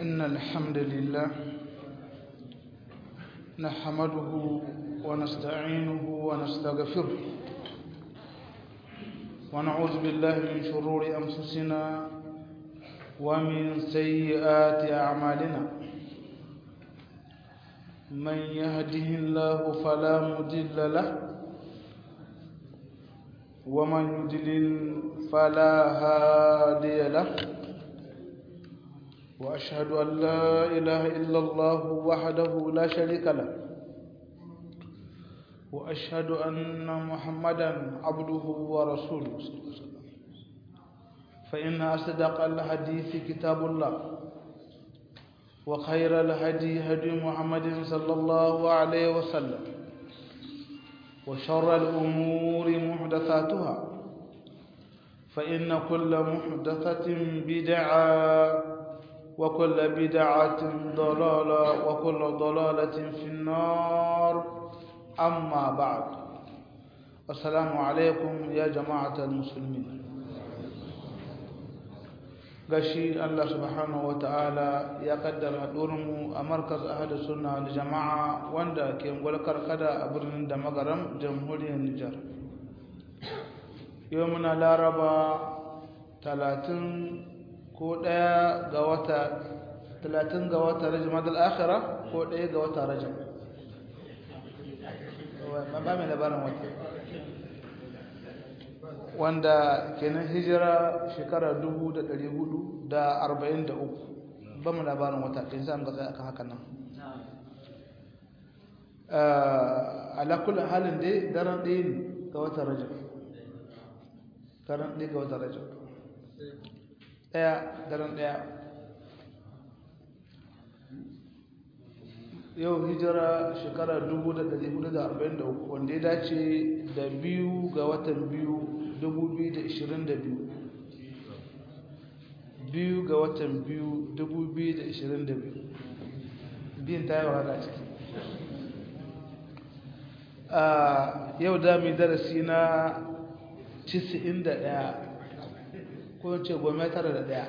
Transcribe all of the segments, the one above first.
إن الحمد لله نحمده ونستعينه ونستغفره ونعوذ بالله من شرور أنفسنا ومن سيئات أعمالنا من يهده الله فلا مضل له ومن يضلل فلا هادي له وأشهد أن لا إله إلا الله وحده لا شريك له وأشهد أن محمدا عبده ورسوله فإن أصدق الحديث كتاب الله وخير الهدي هدي محمد صلى الله عليه وسلم وشر الأمور محدثاتها فإن كل محدثة بدعة وكل بدعة ضلالة وكل ضلالة في النار أما بعد السلام عليكم يا جماعة المسلمين gashi Allah subhanahu wata'ala ya kaddara mu a markaz ahadu sunna da jama'a wanda ke gwalkar kada a birnin da magaram jamhuriyar Nijar yau muna laraba talatin ko ɗaya ga wata talatin ga wata rajin madal akhira ko ɗaya ga wata rajin ba mai labarin wata wanda kenan hijira shekara dubu da ɗari hudu da arba'in da uku ba mu labarin wata ɗin za mu ga akan haka nan alakul halin dai daren ɗaya ne ga wata rajin daren ɗaya ga wata rajin ɗaya daren ɗaya yau hijira shekara 1443 wanda ya dace da biyu ga watan biyu 2022 biyu ga watan biyu 2022 biyun ta yi wahala ciki yau dami darasi na 91 ko ce gome tara da daya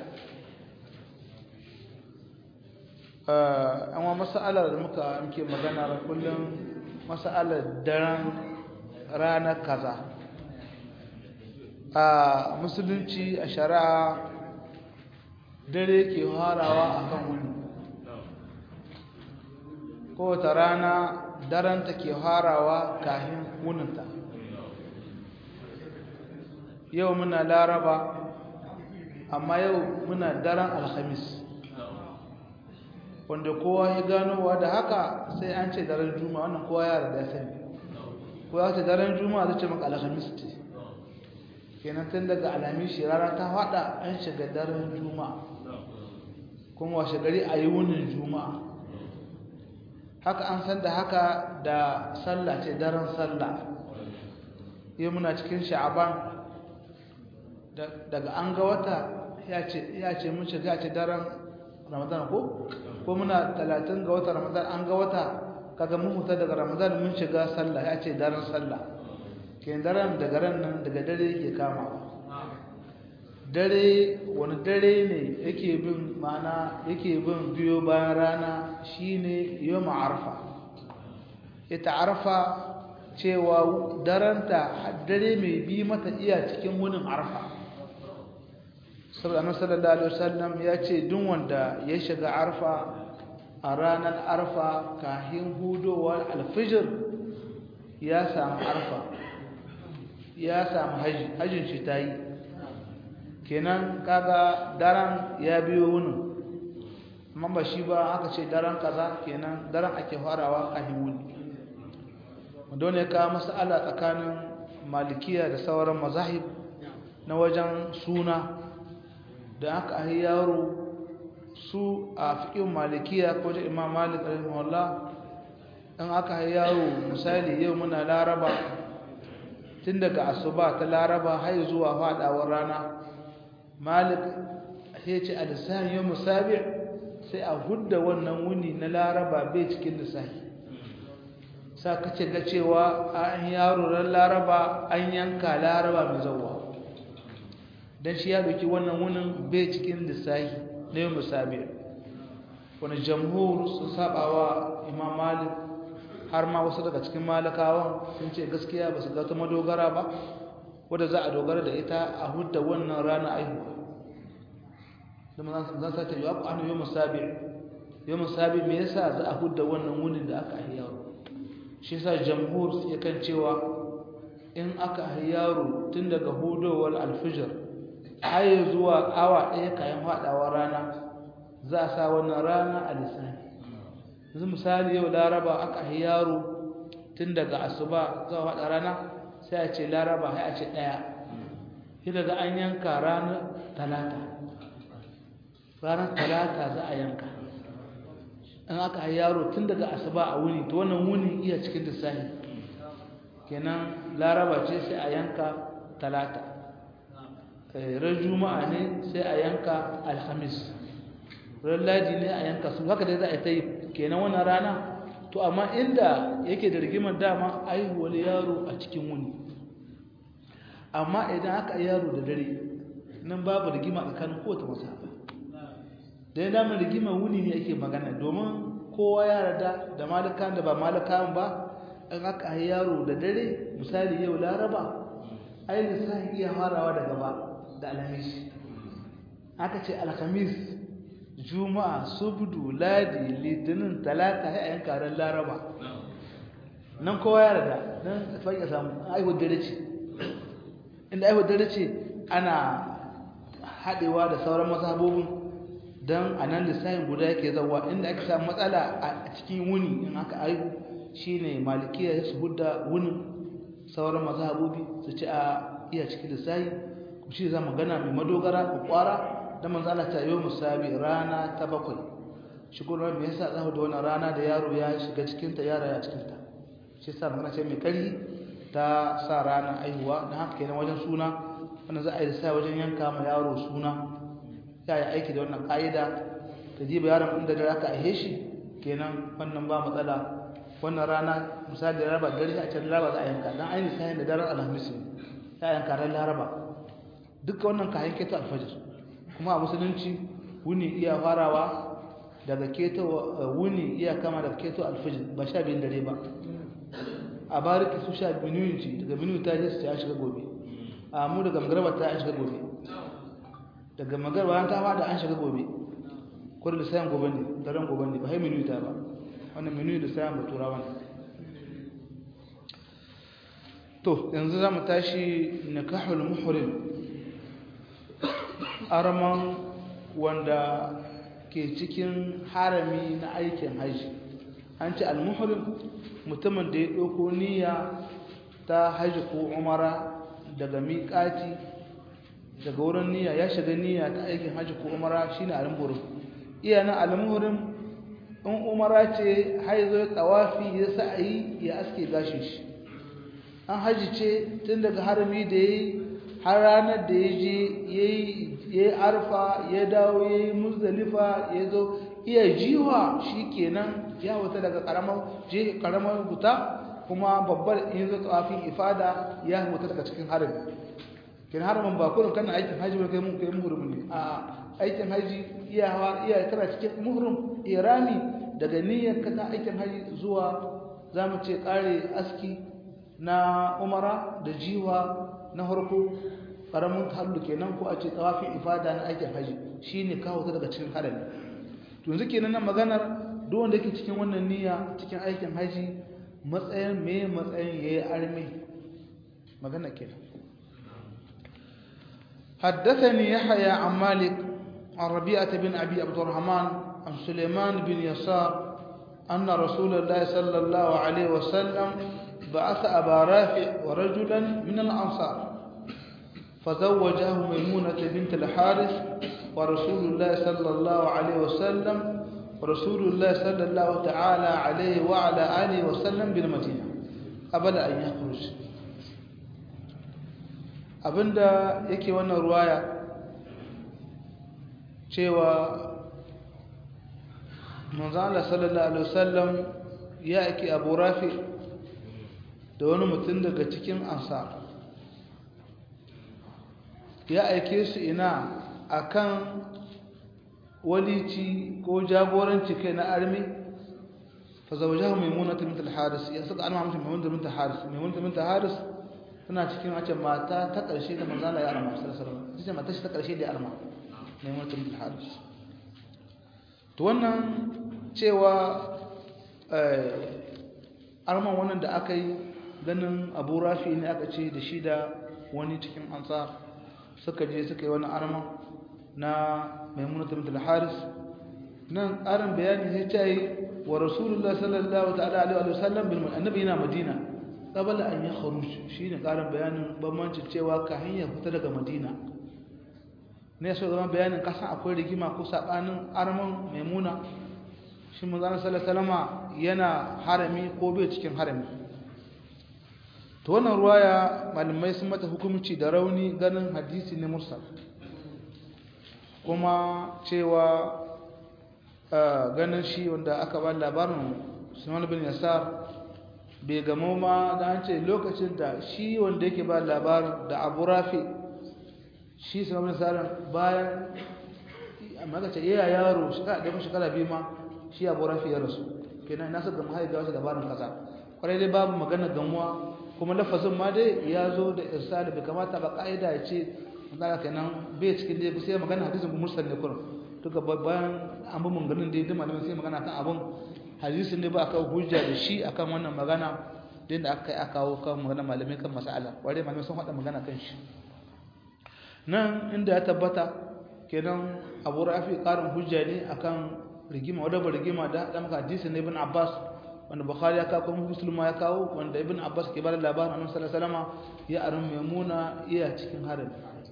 amma masa'alar da muka muke magana kullum masa'alar daren ranar kaza a musulunci a shari'a dare ke harawa a kan wuni kowace rana daranta ke harawa kahin wuninta yau muna laraba amma yau muna daren alhamis wanda kowa ya ganowa da haka sai an ce daren juma'a wannan kowa ya rada sani ko ya ce daren juma'a zai ce maka alhamis ce kenan tun daga alamishi rana ta fada an shiga daren juma'a kuma washe gari a yi wunin juma'a haka an san da haka da sallah ce daren sallah yau muna cikin sha'aban daga an ga wata ya ce mun shiga ce daren ramadan ko ko muna talatin ga wata ramadan an ga wata kaga mun huta daga ramadan mun shiga sallah ya ce daren sallah ke daren daga ran nan daga dare yake kama dare wani dare ne yake bin mana yake bin biyo bayan rana shine yawm arfa ita arfa cewa daranta dare mai bi mata iya cikin wunin arfa annabi sallallahu alaihi wasallam ya ce duk wanda ya shiga arfa a ranar arfa kahin hudowar alfijir ya samu arfa ya samu haji hajin shi ta yi kenan kaga daren ya biyo wunin amma ba shi ba aka ce daren kaza kenan daren ake farawa kahin wuni wanda ne ka masala tsakanin malikiya da sauran mazahib na wajen suna da aka ahi yaro su a fiƙin malikiya ko da imam malik rahimahullah in aka ahi yaro misali yau muna laraba tun daga asuba ta laraba har zuwa faɗawar rana malik ya ce a lissahin yau musabi sai a hudda wannan wuni na laraba bai cikin lissahi sa kace ga cewa an yaro ran laraba an yanka laraba mai zauwa dan shi ya doki wannan wunin bai cikin lissahi na yau musabi wani jamhur sun sabawa imam malik har ma wasu daga cikin malakawan sun ce gaskiya ba su ga ta madogara ba wadda za a dogara da ita a hudda wannan rana aihuwa zama zan sace yi abu an yi musabi yi musabi me yasa za a hudda wannan wunin da aka ahi yaro shi sa jamhur suke kan cewa in aka ahi yaro tun daga hudowar alfijir har zuwa awa ɗaya kayan faɗawa rana za a sa wannan rana a lissafi yanzu misali yau laraba aka ahi yaro tun daga asuba zuwa faɗa rana sai a ce laraba sai a ce ɗaya shi daga an yanka ranar talata ranar talata za a yanka in aka yi yaro tun daga asuba a wuni to wannan wuni iya cikin lissahi kenan laraba ce sai a yanka talata ran juma'a ne sai a yanka alhamis ran ladi ne a yanka su haka dai za a ta yi kenan wannan rana to amma inda yake da rigimar dama aihuwar yaro a cikin wuni amma idan aka yaro da dare nan babu rigima tsakanin kowace masaba da ya damar rigima wuni ne ake magana domin kowa ya rada da malakan da ba malakan ba in aka yi yaro da dare misali yau laraba ai lissafi iya farawa da gaba da alhamis aka ce alhamis juma'a subdu ladi litinin talata ya yanka ran laraba nan kowa ya rada nan fa ya samu aiwar dare ce inda aiwar dare ce ana haɗewa da sauran mazhabobin don a nan lissafin guda yake zauwa inda ake samu matsala a cikin wuni in aka aihu shine malikiya su hudda wunin sauran mazhabobi su ci a iya cikin lissafi ku shi za magana mai madogara ku kwara da manzo Allah ta yi musabi rana ta bakwai shi kuma me yasa za da wannan rana da yaro ya shiga cikin ta yaro ya cikin ta shi yasa magana ce mai kari ta sa rana aihuwa dan haka kenan wajen suna wannan za a yi sai wajen yanka ma yaro suna ya yi aiki da wannan ka'ida ta jiba yaron inda da aka aihe shi kenan wannan ba matsala wannan rana misali da raba dare a can laraba za a yanka dan ainihin sayan da daren alhamis ya yanka ran laraba duka wannan kayan keto alfajir kuma a musulunci wuni iya farawa daga keto wuni iya kama daga keto alfajir ba sha biyun dare ba a bariki su sha biyu ci daga biyu ta je su ta shiga gobe a mu daga magarba ta an shiga gobe daga magarba ta fada an shiga gobe ko da sayan gobe ne daren gobe ne ba hai minu ta ba wannan minu da sayan ba turawa ne to yanzu za mu tashi nikahul muhrim arman wanda ke cikin harami na aikin haji an ce al-muhrim mutumin da ya ɗauko niyya ta haji ko umara daga miƙati daga wurin niyya ya shiga niyya ta aikin haji ko umara shine al-muhrim iya na al-muhrim in umara ce haizo ya tsawafi ya sa'ayi ya aske gashin shi an haji ce tun daga harami da yayi har ranar da ya je ya yi arfa ya dawo ya yi muzdalifa ya zo iya jiwa shi kenan ya wata daga karamar wuta kuma babbar in zo tsawafin ifada ya wuta daga cikin harami kin haramin ba kullum kana aikin haji ba kai mun kai muhrim ne a aikin haji iya hawa iya kana cikin muhrim irami daga niyyar ka ta aikin haji zuwa zamu ce kare aski na umara da jiwa na harko karamin hallu kenan ko a ce tawafin ifada na aikin haji shine kawo ta daga cikin harami to yanzu kenan nan maganar duk wanda yake cikin wannan niyya cikin aikin haji matsayin me matsayin yayi arme magana kenan حدثني يحيى عن مالك عن ربيعة بن أبي عبد الرحمن عن سليمان بن يسار أن رسول الله صلى الله عليه وسلم بعث أبا رافع ورجلا من الأنصار فزوجه ميمونة بنت الحارث ورسول الله صلى الله عليه وسلم ورسول الله صلى الله تعالى عليه وعلى آله وسلم بالمدينة قبل أن يخرج abinda yake wannan ruwaya cewa manzala sallallahu alaihi wasallam ya ake abu rafi da wani mutum daga cikin ansar ya aike su ina akan walici ko jagoranci kai na armi fa zawjahu maimuna bint al-haris ya saka alma mutum maimuna bint al-haris maimuna bint al-haris tana cikin wace mata ta karshe da manzo Allah ya arma sallallahu alaihi wasallam ita mata ta karshe da ya arma maimuna bint al-haris to wannan cewa arman wannan da aka yi ganin abu rafi ne aka ce da shi da wani cikin ansar suka je suka yi wani arman na maimuna bint al-haris nan ƙarin bayani sai ta yi wa rasulullah sallallahu ta'ala alaihi wa sallam bil annabi yana madina qabla an yakhruj shine ƙarin bayanin bambancin cewa ka hanya fita daga madina ne so zama bayanin kasan akwai rigima ko sabanin arman maimuna shi manzo sallallahu alaihi yana harami ko bai cikin harami to wannan ruwaya malamai sun mata hukunci da rauni ganin hadisi ne mursal kuma cewa ganin shi wanda aka ba labarin sunan bin yasar bai gamo ma da an ce lokacin da shi wanda yake ba labarin da abu rafi shi sunan bin yasar bayan amma ka ce iya yaro shekara ɗaya shekara biyu ma shi abu rafi ya rasu kenan na saka mahaifa wasu labarin kaza kwarai dai babu magana gamuwa kuma lafazin ma dai ya zo da irsali bai kamata ba ka'ida ya ce magana kenan bai cikin dai sai magana hadisin ku mursal ne kurum duka bayan an bi manganin dai duk malamin sai magana kan abun hadisin ne ba aka hujja da shi akan wannan magana din da aka yi aka kawo kan magana malamai kan mas'ala kwarai malamai sun faɗa magana kan shi nan inda ya tabbata kenan abu rafi ƙarin hujja ne akan rigima wadda ba rigima da da maka hadisin na ibn abbas wanda bukhari ya kawo kuma muslim ya kawo wanda ibn abbas ke bada labarin annabi sallallahu alaihi wasallam ya arin maimuna iya cikin harin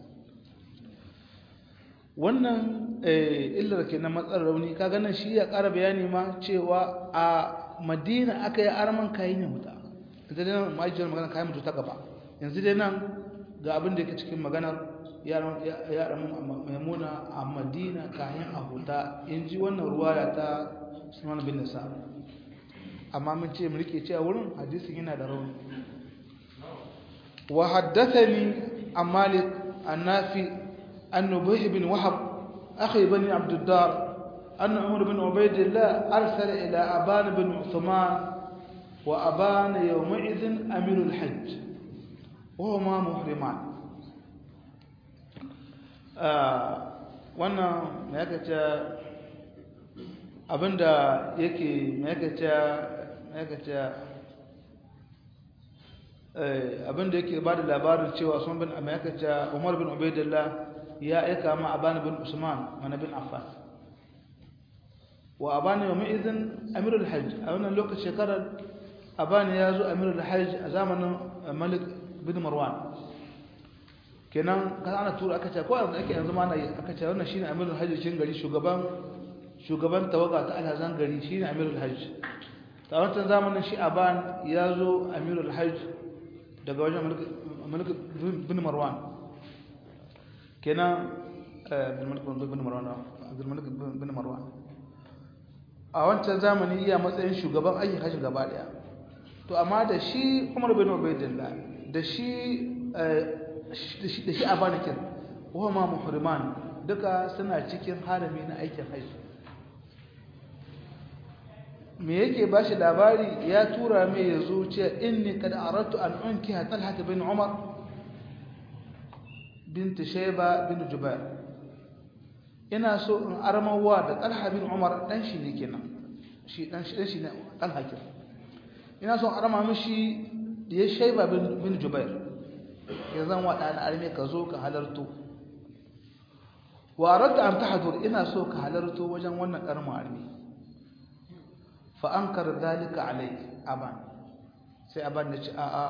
wannan illar ke na matsar rauni kaga nan shi ya ƙara bayani ma cewa a madina aka yi arman kayan ya mutu yanzu dai nan ma'ajiyar magana kayan mutu ta gaba yanzu dai nan ga abin da yake cikin maganar yaran maimuna a madina kayan a huta in ji wannan ruwaya ta sunan bin nisa amma mun ce mu rike cewa wurin hadisin yana da rauni wa haddathani an malik an nafi an nubih bin wahab akhi bani abduddar أن عمر بن عبيد الله أرسل إلى أبان بن عثمان وأبان يومئذ أمير الحج وهما محرمان wannan mai aka ce abinda yake mai aka ce mai aka ce abinda yake ba da labarin cewa sun bin mai aka ce umar bin ubaidillah ya aika ma abani bin usman mana bin affan wa abani wa ma'izin amirul hajj a wannan lokacin shekarar abani ya zo amirul hajj a zamanin malik bin marwan kenan kan ana tura aka ce ko yanzu ake yanzu ma na yi aka ce wannan shine amirul hajj cikin gari shugaban shugaban tawaga ta alhazan gari shine amirul hajj ta wancan zamanin shi aban ya zo amirul hajj daga wajen malik bin marwan kenan bin malik bin marwan abdul malik bin marwan a wancan zamani iya matsayin shugaban aikin hajji gaba daya to amma da shi umar bin ubaidillah da shi da shi a banakin ma muhriman duka suna cikin harami na aikin haji me yake ba shi labari ya tura mai ya zo ce inni kada aratu an unki talhat bin umar bint shayba bin jubair ina so in armawa da talha bin umar dan shi ne kenan shi dan shi dan shi ne talha kenan ina so in arma mishi da ya shayba bin jubair ya zan waɗa na arme ka zo ka halarto wa radda an tahdur ina so ka halarto wajen wannan karma arme fa ankar dalika alai aban sai aban ya ce a a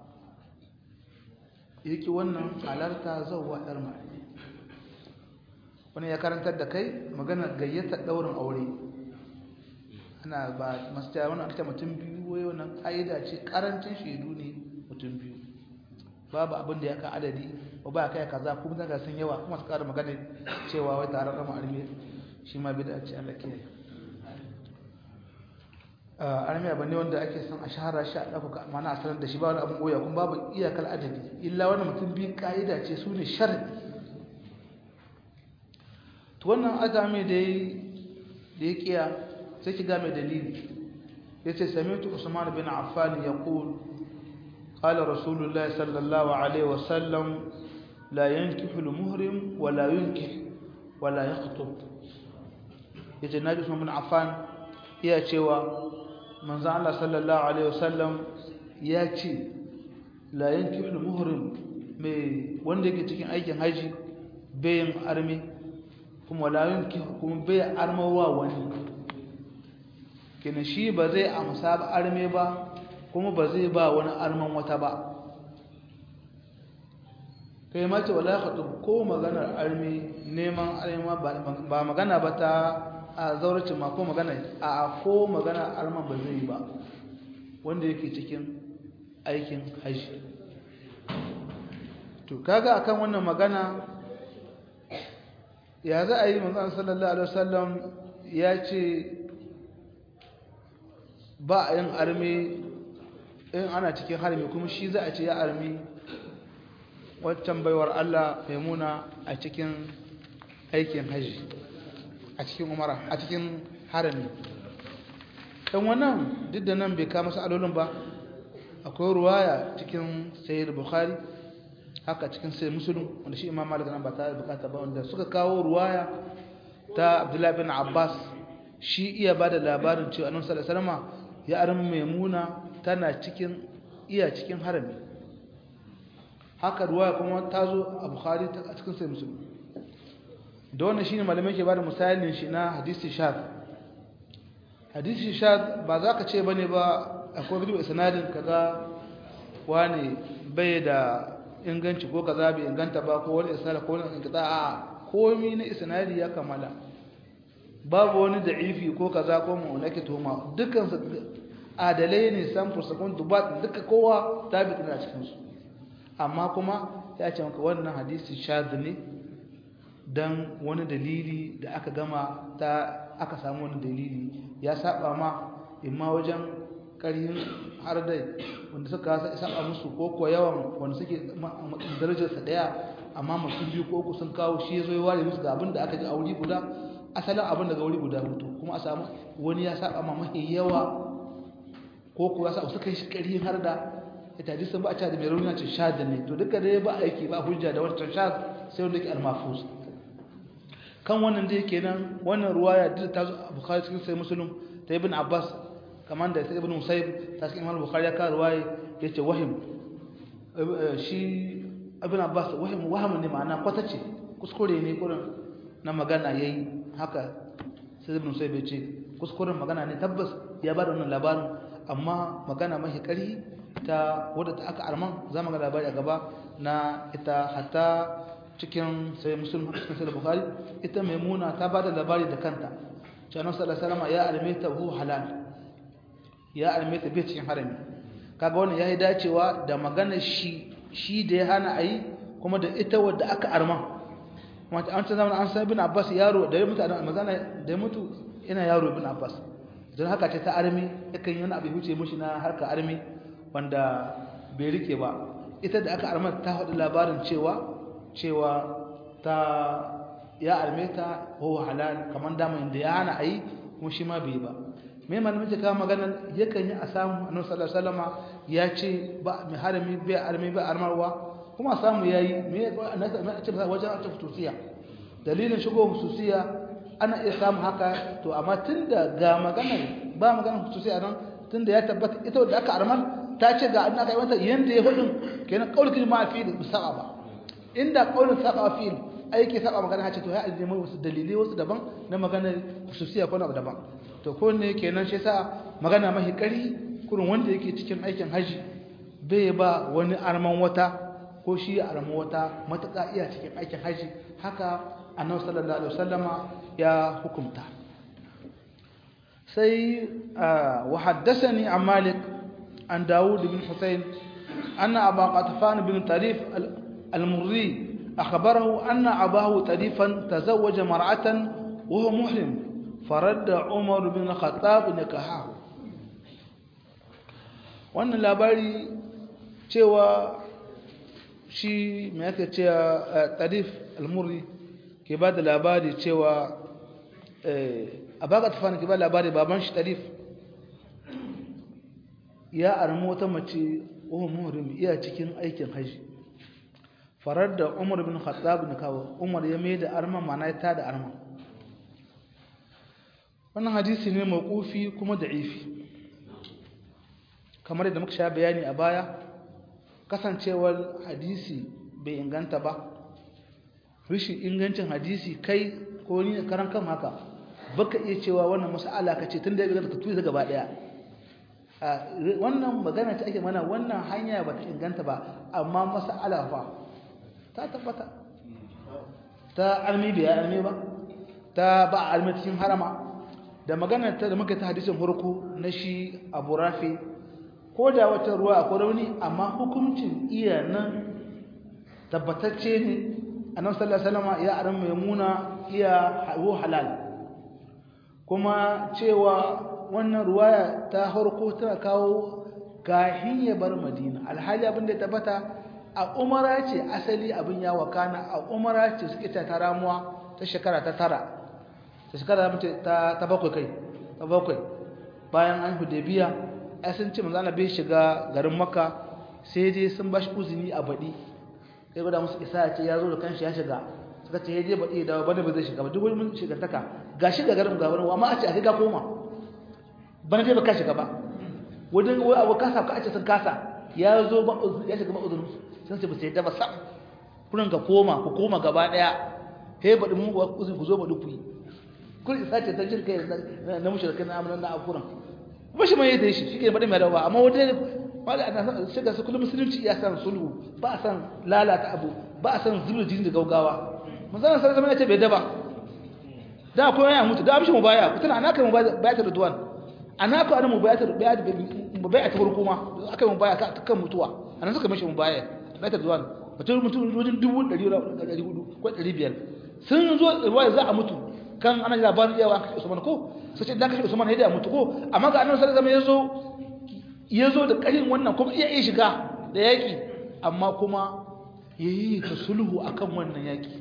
yake wannan halarta zawwa dar arme wani ya karantar da kai magana gayyata daurin aure ana ba masu ta wani akta mutum biyu wai wannan ƙa'ida ce karancin shaidu ne mutum biyu babu abin da ya ka adadi ba ba kai kaza kuma daga sun yawa kuma su ƙara magana cewa wai tare da ma'armi shi ma bida ce Allah ke armi abin ne wanda ake son a shahara shi a ɗafuka mana a sanar da shi ba wani abin goya kuma babu iyakar adadi illa wani mutum biyun ƙa'ida ce su ne sharadi to wannan azami da ya da ya kiya sai ki ga mai dalili yace sami'tu usman bin affan yaqul qala rasulullahi sallallahu alaihi wasallam la yankihu al-muhrim wa la yunkih wa la yakhthub yace naji usman bin affan iya cewa manzo Allah sallallahu alaihi wasallam ya ce la yankihu al-muhrim mai wanda yake cikin aikin haji bayin armi kuma la yankihu kuma bai armawa wani kina shi ba zai amsa ba arme ba kuma ba zai ba wani arman wata ba kai mace wala khatub ko maganar arme neman arme ba magana ba ta a zauracin ma ko magana a ko magana arman ba zai ba wanda yake cikin aikin haji to kaga akan wannan magana ya za a yi manzon sallallahu alaihi wasallam ya ce ba a yin armi in ana cikin harmi kuma shi za a ce ya armi waccan baiwar Allah maimuna a cikin aikin haji a cikin umara a cikin harami dan wannan duk da nan bai kama sa'alolin ba akwai ruwaya cikin sayyid bukhari haka cikin sai musulun wanda shi imam malik nan ba ta bukata ba wanda suka kawo ruwaya ta abdullahi bin abbas shi iya ba da labarin cewa annabi sallallahu alaihi wasallam ya arin maimuna tana cikin iya cikin harami haka ruwaya kuma ta zo a bukhari a cikin sai musulun da wannan shine malamai ke ba da misalin shi na hadisi shad hadisi shad ba za ka ce bane ba akwai video sanadin kaga wani bai da inganci ko kaza bai inganta ba ko wani isnad ko wani inqita a komai na isnadi ya kamala babu wani da'ifi ko kaza ko mu nake tuhuma dukkan su adalai ne san fursakun dubat duka kowa tabi tana cikin su amma kuma ya ce maka wannan hadisi shadh ne dan wani dalili da aka gama ta aka samu wani dalili ya saba ma imma wajen ƙarhin har da wanda suka saba musu ko ko yawan wanda suke darajarsa ɗaya amma mutum biyu ko uku sun kawo shi ya zo ya ware musu ga abin da aka ji a wuri guda asalin abin daga wuri guda hutu kuma a samu wani ya saba ma mafi yawa ko kuwa sa suka yi ƙarhin har da ita ji sun ba a da mai rauni ce shad ne to duka dai ba aiki ba hujja da wancan shad sai wanda ke almafus kan wannan dai kenan wannan ruwaya duk ta zo a bukhari cikin sai muslim ta ibn abbas kamar da sai ibn musayyib ta cikin imam bukhari ya ka ruwaya yace wahim shi ibn abbas wahim waham ne ma'ana kwatace kuskure ne kurin na magana yayi haka sai ibn musayyib yace kuskuren magana ne tabbas ya bada wannan labarin amma magana mahi kari ta wadda ta aka arman za mu ga labari a gaba na ita hatta cikin sai musulun cikin sai bukhari ita maimuna ta bada labari da kanta cewa annabi sallallahu alaihi wasallam ya alme ta hu halal ya alme ta bai cikin harami kaga wannan yayi dacewa da maganar shi shi da ya hana ayi kuma da ita wadda aka arma kuma an ta zamanin an san ibn abbas yaro da ya mutu a mazana da ya mutu ina yaro ibn abbas don haka ce ta armi yakan yi wani abu huce mushi na harka armi wanda bai rike ba ita da aka arma ta faɗi labarin cewa cewa ta ya arme ta huwa halal kamar dama inda ya hana ayi kuma shi ma bai ba me malamin ta kawo maganar yakan yi a samu annabi sallallahu alaihi wasallam ya ce ba mai harami bai arme bai armarwa kuma a samu yayi me na ce wajen ta futusiya dalilin shigo hususiya ana iya samu haka to amma tunda ga maganar ba maganar hususiya nan tunda ya tabbata ita da aka armar ta ce ga an aka yi mata yanda ya hudun kenan kaulkin ma fi da saba ba inda kaulin saba fi aiki saba magana ce to ya ajiye mai wasu dalilai wasu daban na maganar hususiya ko na daban to ko ne kenan shi yasa magana mahi kari kurin wanda yake cikin aikin haji bai ba wani arman wata ko shi ya arman wata matuƙa iya cikin aikin haji haka annabi sallallahu alaihi wasallama ya hukunta sai wa haddathani an malik an daud bin husayn anna aba qatfan bin tarif al-murri أخبره أن أباه تريفا تزوج مرأة وهو محرم فرد عمر بن الخطاب نكاحه wannan labari cewa shi mai aka ce tarif almurri ke ba da labari cewa a baka tafani ke ba labari baban shi tarif ya armi wata mace ohun muhrim iya cikin aikin haji farar da umar bin khattab ne kawo umar ya mai da arma mana ya tada arma wannan hadisi ne mawqufi kuma da'ifi kamar yadda muka sha bayani a baya kasancewar hadisi bai inganta ba rishin ingancin hadisi kai ko ni karan kan haka baka iya cewa wannan mas'ala ka ce tun da ya ka tuyi gaba daya wannan magana ta ake mana wannan hanya ba ta inganta ba amma mas'ala fa ta tabbata ta almi bai almi ba ta ba almi cikin harama da magana ta da muka ta hadisin farko na shi abu rafi ko da wata ruwa akwai rauni amma hukuncin iya nan tabbatacce ne annabi sallallahu alaihi wasallam ya aran maimuna iya hawo halal kuma cewa wannan ruwaya ta farko tana kawo gahin ya bar madina alhali abin da tabbata a umara ce asali abin ya wakana a umara ce suke ta taramuwa ta shekara ta tara ta shekara ta ta bakwai kai ta bakwai bayan an hudaybiya ai sun ce manzo Allah bai shiga garin makka sai dai sun bashi uzuni a baɗi sai gwada musu isa ya ce ya zo da kanshi ya shiga suka ce ya je baɗi da bane ba zai shiga ba duk wani mun shiga taka ga shiga garin ga wani amma a ce a ga koma bana dai ba ka shiga ba wajen wai abu kasa ka ce sun kasa ya zo ba ya shiga ba uzurin sun ce ba sai da ba sam kurin ka koma ku koma gaba daya he baɗi mu uzuri ku zo baɗi ku yi kun isa ce ta jin kai na mushrikai na amalan na akuran ba shi mai yadda shi shi ke baɗi mai dawa amma wajen wanda ana shiga su kullum musulunci ya san sulhu ba a san lalata abu ba a san zubda jini da gaugawa musamman sai zama ya ce bai daba da kuma ya mutu da amshi mu baya ku tana anaka mu baya ta ridwan anaka ana mu baya ta baya mu baya ta farko ma aka mu baya kan mutuwa anan suka mishi mu baya baya ta ridwan mutum mutum wajen dubu ɗari ɗari hudu ko ɗari biyar sun zo ruwa za a mutu kan ana labarin yawa kashe usman ko sai ce dan kashe usman ya mutu ko amma ga annabi sallallahu alaihi wasallam ya zo da ƙarin wannan kuma iya iya shiga da yaƙi amma kuma ya yi ta sulhu a kan wannan yaƙi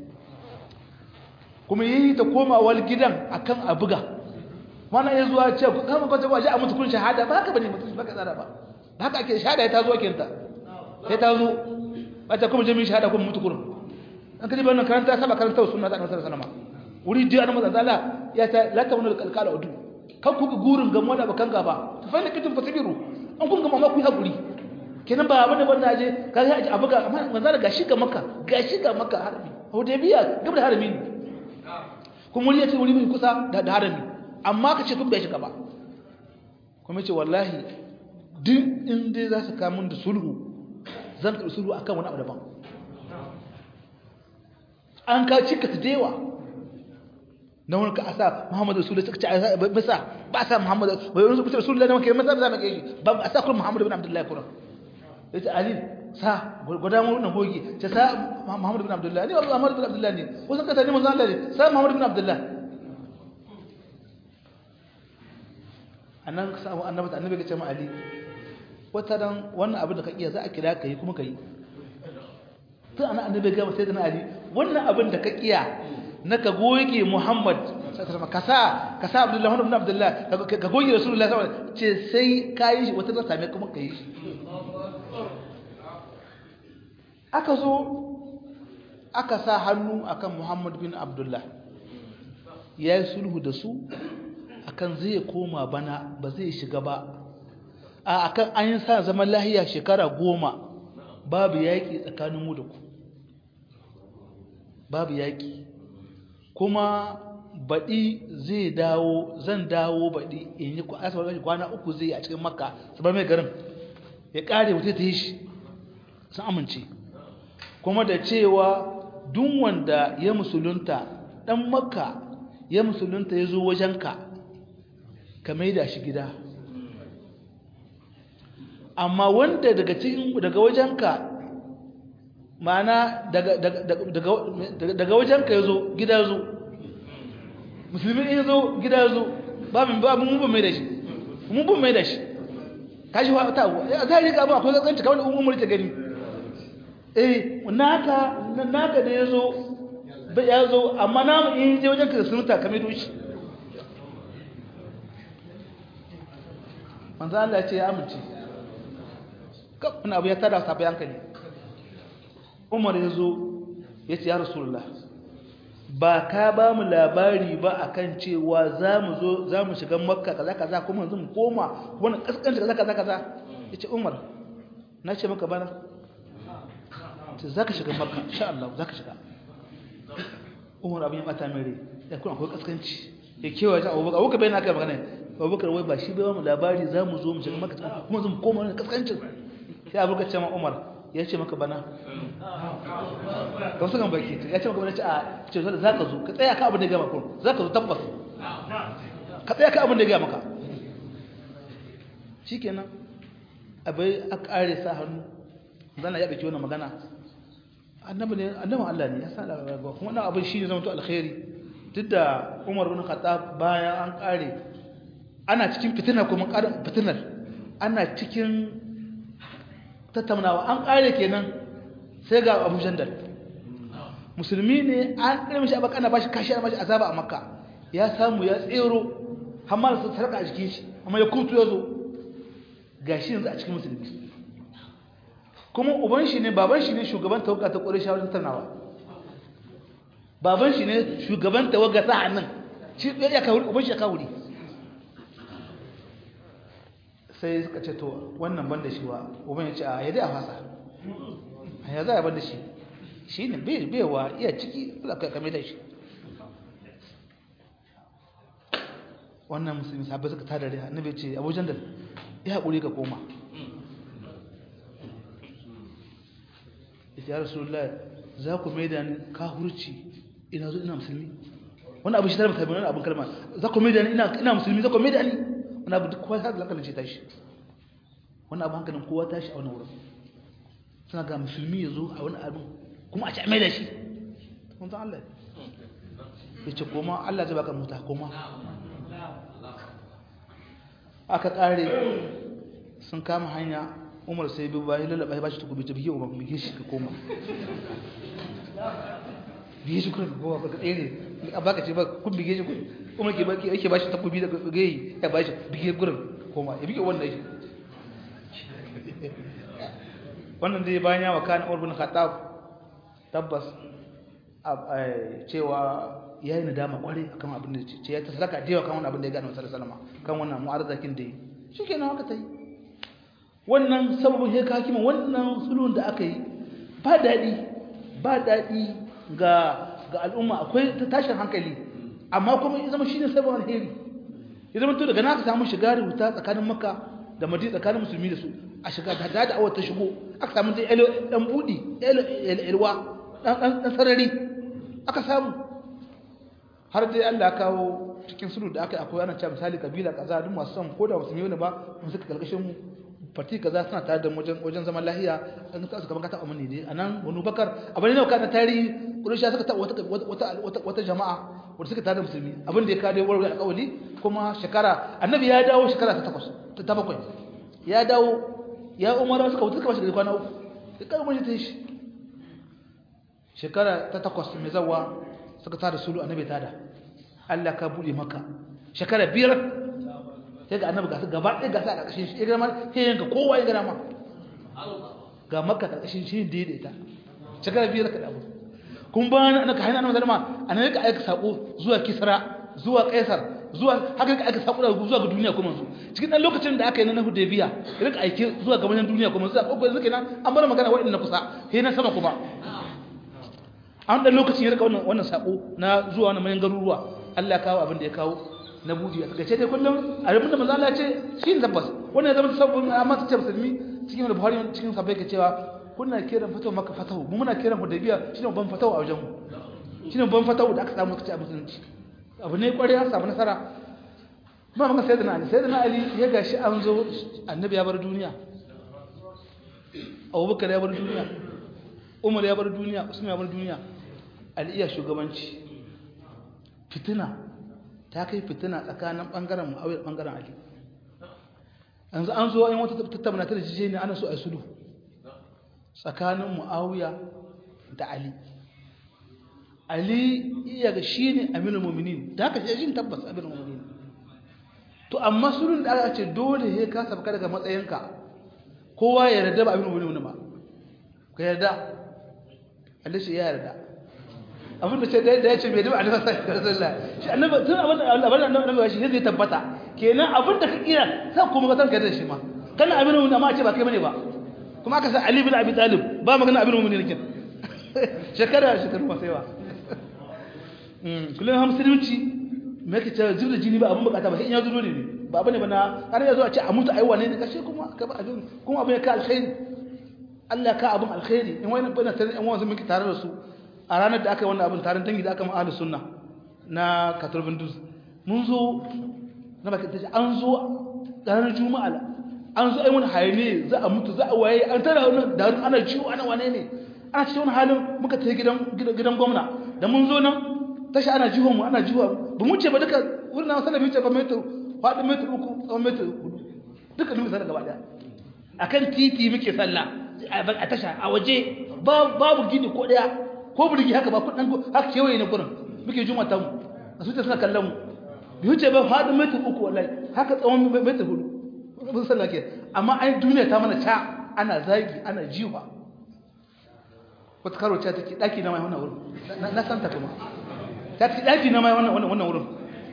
kuma ya yi ta komawar gidan a kan a buga mana ya zuwa ce kama kwanta ba shi a mutu kun shahada ba haka ba ne mutu ba ka tsara ba ba haka ake shahada ya ta zo kinta ya ta zo ba ta kuma jami'in shahada kuma mutu kurin an kaji bayan karanta saba karanta wasu suna ta annabi sallallahu alaihi wuri jiya annabi sallallahu ya ta la ta wani kalkala udu kan ku gurin gamuwa da bakan gaba ta fa kitin fasibiru an kun gama maku haƙuri kenan ba abin da ban aje ka ga abu ga amma manzo da gashi ga maka gashi ga maka harbi hudaybiya gaba da harbi ne kuma wuri yace wuri mai kusa da harbi amma ka ce kun bai shiga ba kuma yace wallahi duk in dai za su kamun da sulhu zan karɓi sulhu akan wani abu daban an ka cika ta dewa na wani ka asa Muhammadu Rasulullah suka ce a bisa ba sa Muhammadu bai wani rubuta Rasulullah ne maka masa za mu kai ba a sa kuma Muhammadu bin Abdullah kuma yace Ali sa gwada mu wannan hoge ce sa Muhammadu bin Abdullah ne wallahi Muhammadu bin Abdullah ne wasu ka tani manzo Allah ne sa Muhammadu bin Abdullah annan sa annabi annabi ya ce ma Ali wata dan wannan abin da ka iya za a kira ka yi kuma ka yi tun ana annabi ga sai da Ali wannan abin da ka iya na ka goge Muhammad ka sa ka sa Abdullah ibn Abdullah ka goge Rasulullah sallallahu alaihi wasallam ce sai kai shi wata ta same kuma kai shi aka zo aka sa hannu akan Muhammad bin Abdullah ya yi sulhu da su akan zai koma bana ba zai shiga ba a akan an yi sa zaman lahiya shekara goma babu yaƙi tsakanin mu da ku babu yaƙi kuma baɗi zai dawo zan dawo baɗi in yi asibar kwana uku zai a cikin makka su bar mai garin ya ƙare wuce ta yi shi sun amince kuma da cewa duk wanda ya musulunta ɗan makka ya musulunta ya zo wajenka ka maida shi gida amma wanda daga cikin daga wajenka ma'ana daga wajenka ya zo gida zo musulmi ya zo gida zo babin babin mun mai da shi mun bin mai da shi kashi wa ta a zai ga ba akwai zanci kawai umar ta gani eh naka naka da ya zo bai ya zo amma namu in je wajen ka sun ta kame doshi manzo Allah ya ce ya amince kafin abu ya tada sabai hankali Umar ya zo ya ce ya Rasulullah ba ka ba mu labari ba akan cewa za mu zo za mu shiga makka kaza kaza kuma yanzu mu koma wani kaskanta kaza kaza kaza ya ce Umar na ce maka bana ce za ka shiga makka insha Allah za ka shiga Umar abin ya bata mere ya kuma akwai kaskanci ya kewa ta abubakar abubakar bai na kai magana abubakar wai ba shi bai mu labari za mu zo mu shiga makka kuma zan koma wani kaskancin sai abubakar ce ma Umar ya ce maka bana ga wasu kan baki ya ce maka bana ce a ce za ka zo ka tsaya ka abin da ya gama kun za ka zo tabbas ka tsaya ka abin da ya gama maka shi kenan abai a kare sa hannu zana ya ɗauki wannan magana annabi ne annabin Allah ne ya sa da rayuwa kuma wannan abin shi ne zama to alkhairi duk da Umar bin Khattab bayan an kare ana cikin fitina kuma ƙarin fitinar ana cikin tattaunawa an kare kenan sai ga Abu Jandal musulmi ne an kare mishi abaka ana bashi kashi ana bashi azaba a Makka ya samu ya tsero amma da sarka a jikin shi amma ya kutu ya zo gashi yanzu a cikin musulmi kuma uban shi ne baban shi ne shugaban tawaga ta ƙwarai shawarar tattaunawa baban shi ne shugaban tawaga ta hannun shi ya kawuri uban shi ya kawuri sai suka ce to wannan ban da shi wa uban ya ce a yadda a fasa a ya za a ban da shi shi ne bewa iya ciki kame da shi wannan musulmi sabai suka tada rai annabi ce abujan da ya haƙuri ka koma ya rasulullah za ku mai da ni kahurci ina zo ina musulmi wani abu shi tare mutane wani abin kalma za ku mai da ni ina musulmi za ku mai da ni wani abu duk kowa ta da hankalin ce tashi wani abu hankalin kowa tashi a wani wurin suna ga musulmi ya zo a wani abin kuma a ci a mai da shi kun san Allah ya ce koma Allah zai baka muta koma aka kare sun kama hanya umar sai bi bayan lalaba ya bashi takobi ta biye umar bige shi ka koma bige shi kuma ka koma ka tsere a baka ce ba kun bige shi umar ke baki yake bashi takobi da bige ya bashi bige gurin koma ya bige wannan shi wannan dai bayan ya wakana umar bin khattab tabbas cewa ya yi nadama kwarai akan abin da ce ya ta sadaka da yawa kan wannan abin da ya gane wasu salama kan wannan mu'arzakin da yi shi kenan haka ta yi wannan sababin ya kakima wannan sulhun da aka yi ba daɗi ba daɗi ga ga al'umma akwai ta tashin hankali amma kuma ya zama shine sabon alheri ya zama to daga na aka samu shiga da wuta tsakanin makka da madina tsakanin musulmi da su a shiga da da awar ta shigo aka samu dai dan budi elwa dan dan sarari aka samu har dai Allah ya kawo cikin sulhu da aka akwai ana cewa misali kabila kaza duk masu son ko da musulmi ne ba mun suka kalkashin mu farti kaza suna tare da wajen wajen zaman lahiya an ka su kaman ka taɓa mani ne anan wani bakar abin ne kana tarihi kurusha suka taɓa wata wata wata jama'a wanda suka tare da musulmi abin da ya kade warware alƙawali kuma shekara annabi ya dawo shekara ta takwas ta bakwai ya dawo ya umara suka wuce suka bashi da kwana uku sai kai mun ta shi shekara ta takwas mai zawa suka tare sulu annabi tada Allah ka bude maka shekara biyar sai ga annabi gasu gaba ɗaya gasa a ƙarƙashin shi ya gama sai yanka kowa ya gama ga makka ƙarƙashin shi daidaita shekara biyar ka damu kun ba na ka hanyar annabi zalma a nan ka aika saƙo zuwa kisra zuwa kaisar zuwa haka ka aika saƙo zuwa ga duniya kuma su cikin ɗan lokacin da aka yi na hudaybiya ya rika aike zuwa ga manyan duniya kuma zuwa ƙoƙo yanzu kenan an bar magana waɗanda kusa sai na sama kuma an ɗan lokacin ya rika wannan saƙo na zuwa wani manyan garuruwa Allah kawo abin da ya kawo na budi a takaice dai kullum a rubun da manzo Allah ya ce shi ne tabbas wannan ya zama sabbin amma ta ce musulmi cikin da Buhari cikin sabai ke cewa kuna kiran fatawa maka fatawa mu muna kiran Hudaybiya shine ban fatawa a wajen mu shine ban fatawa da aka samu kace a musulunci abu ne kware an samu nasara ba maka sayyidina Ali sayyidina Ali ya gashi an zo annabi ya bar duniya Abubakar ya bar duniya Umar ya bar duniya Usman ya bar duniya Ali iya shugabanci fitina ta kai fitina tsakanin ɓangaren mu'awiyar ɓangaren ali yanzu an zo yin wata tattauna ta da jije ne ana so a sulu tsakanin mu'awiya da ali ali iya ga shine aminul mu'minin da haka shi tabbas aminul mu'minin to amma sulun da aka ce dole he ka sabka daga matsayinka kowa ya yarda ba aminul mu'minin ba ka yarda Allah shi ya yarda abin da ce da ya ce bai da annabi sallallahu alaihi wasallam shi annabi tun abin da Allah bana annabi shi zai tabbata kenan abin da ka kira sai kuma ka san ka da shi ma kana abin mun amma ce ba kai bane ba kuma aka sa Ali bin Abi Talib ba magana abin mun ne kin shekara shekaru ba sai ba mm kullun ha musulunci me yake cewa zubda jini ba abin bukata ba sai in ya zuro ne ba bane bana har yazo a ce a mutu ai wane ne kashe kuma ka ba abin kuma abin ya ka alkhairi Allah ka abin alkhairi in wani bana tare in wani miki tare da su a ranar da aka yi wannan abin taron dangi da aka ma'adu sunna na katurbin dus mun zo na baki ta ce an zo ranar juma'a an zo ai wani hayane za a mutu za a waye an tara wani da ana ciwo ana wane ne ana cikin wani halin muka tafi gidan gidan gwamna da mun zo nan tashi ana jiwon mu ana jiwa ba mu ce ba duka wurin na sanar ce ba metar faɗin metar uku tsawon metar hudu duka nemi sanar gaba ɗaya akan titi muke sallah a tasha a waje babu gini ko ɗaya ko burgi haka ba kudin haka kewaye ne gurin muke juma ta mu a suce suna kallon mu bi wuce ba fadin metar uku wallahi haka tsawon metar hudu mun sallah ke amma ai duniya ta mana ca ana zagi ana jiwa wata karo ta take daki na mai wannan wurin na san ta kuma ta take daki na mai wannan wannan wurin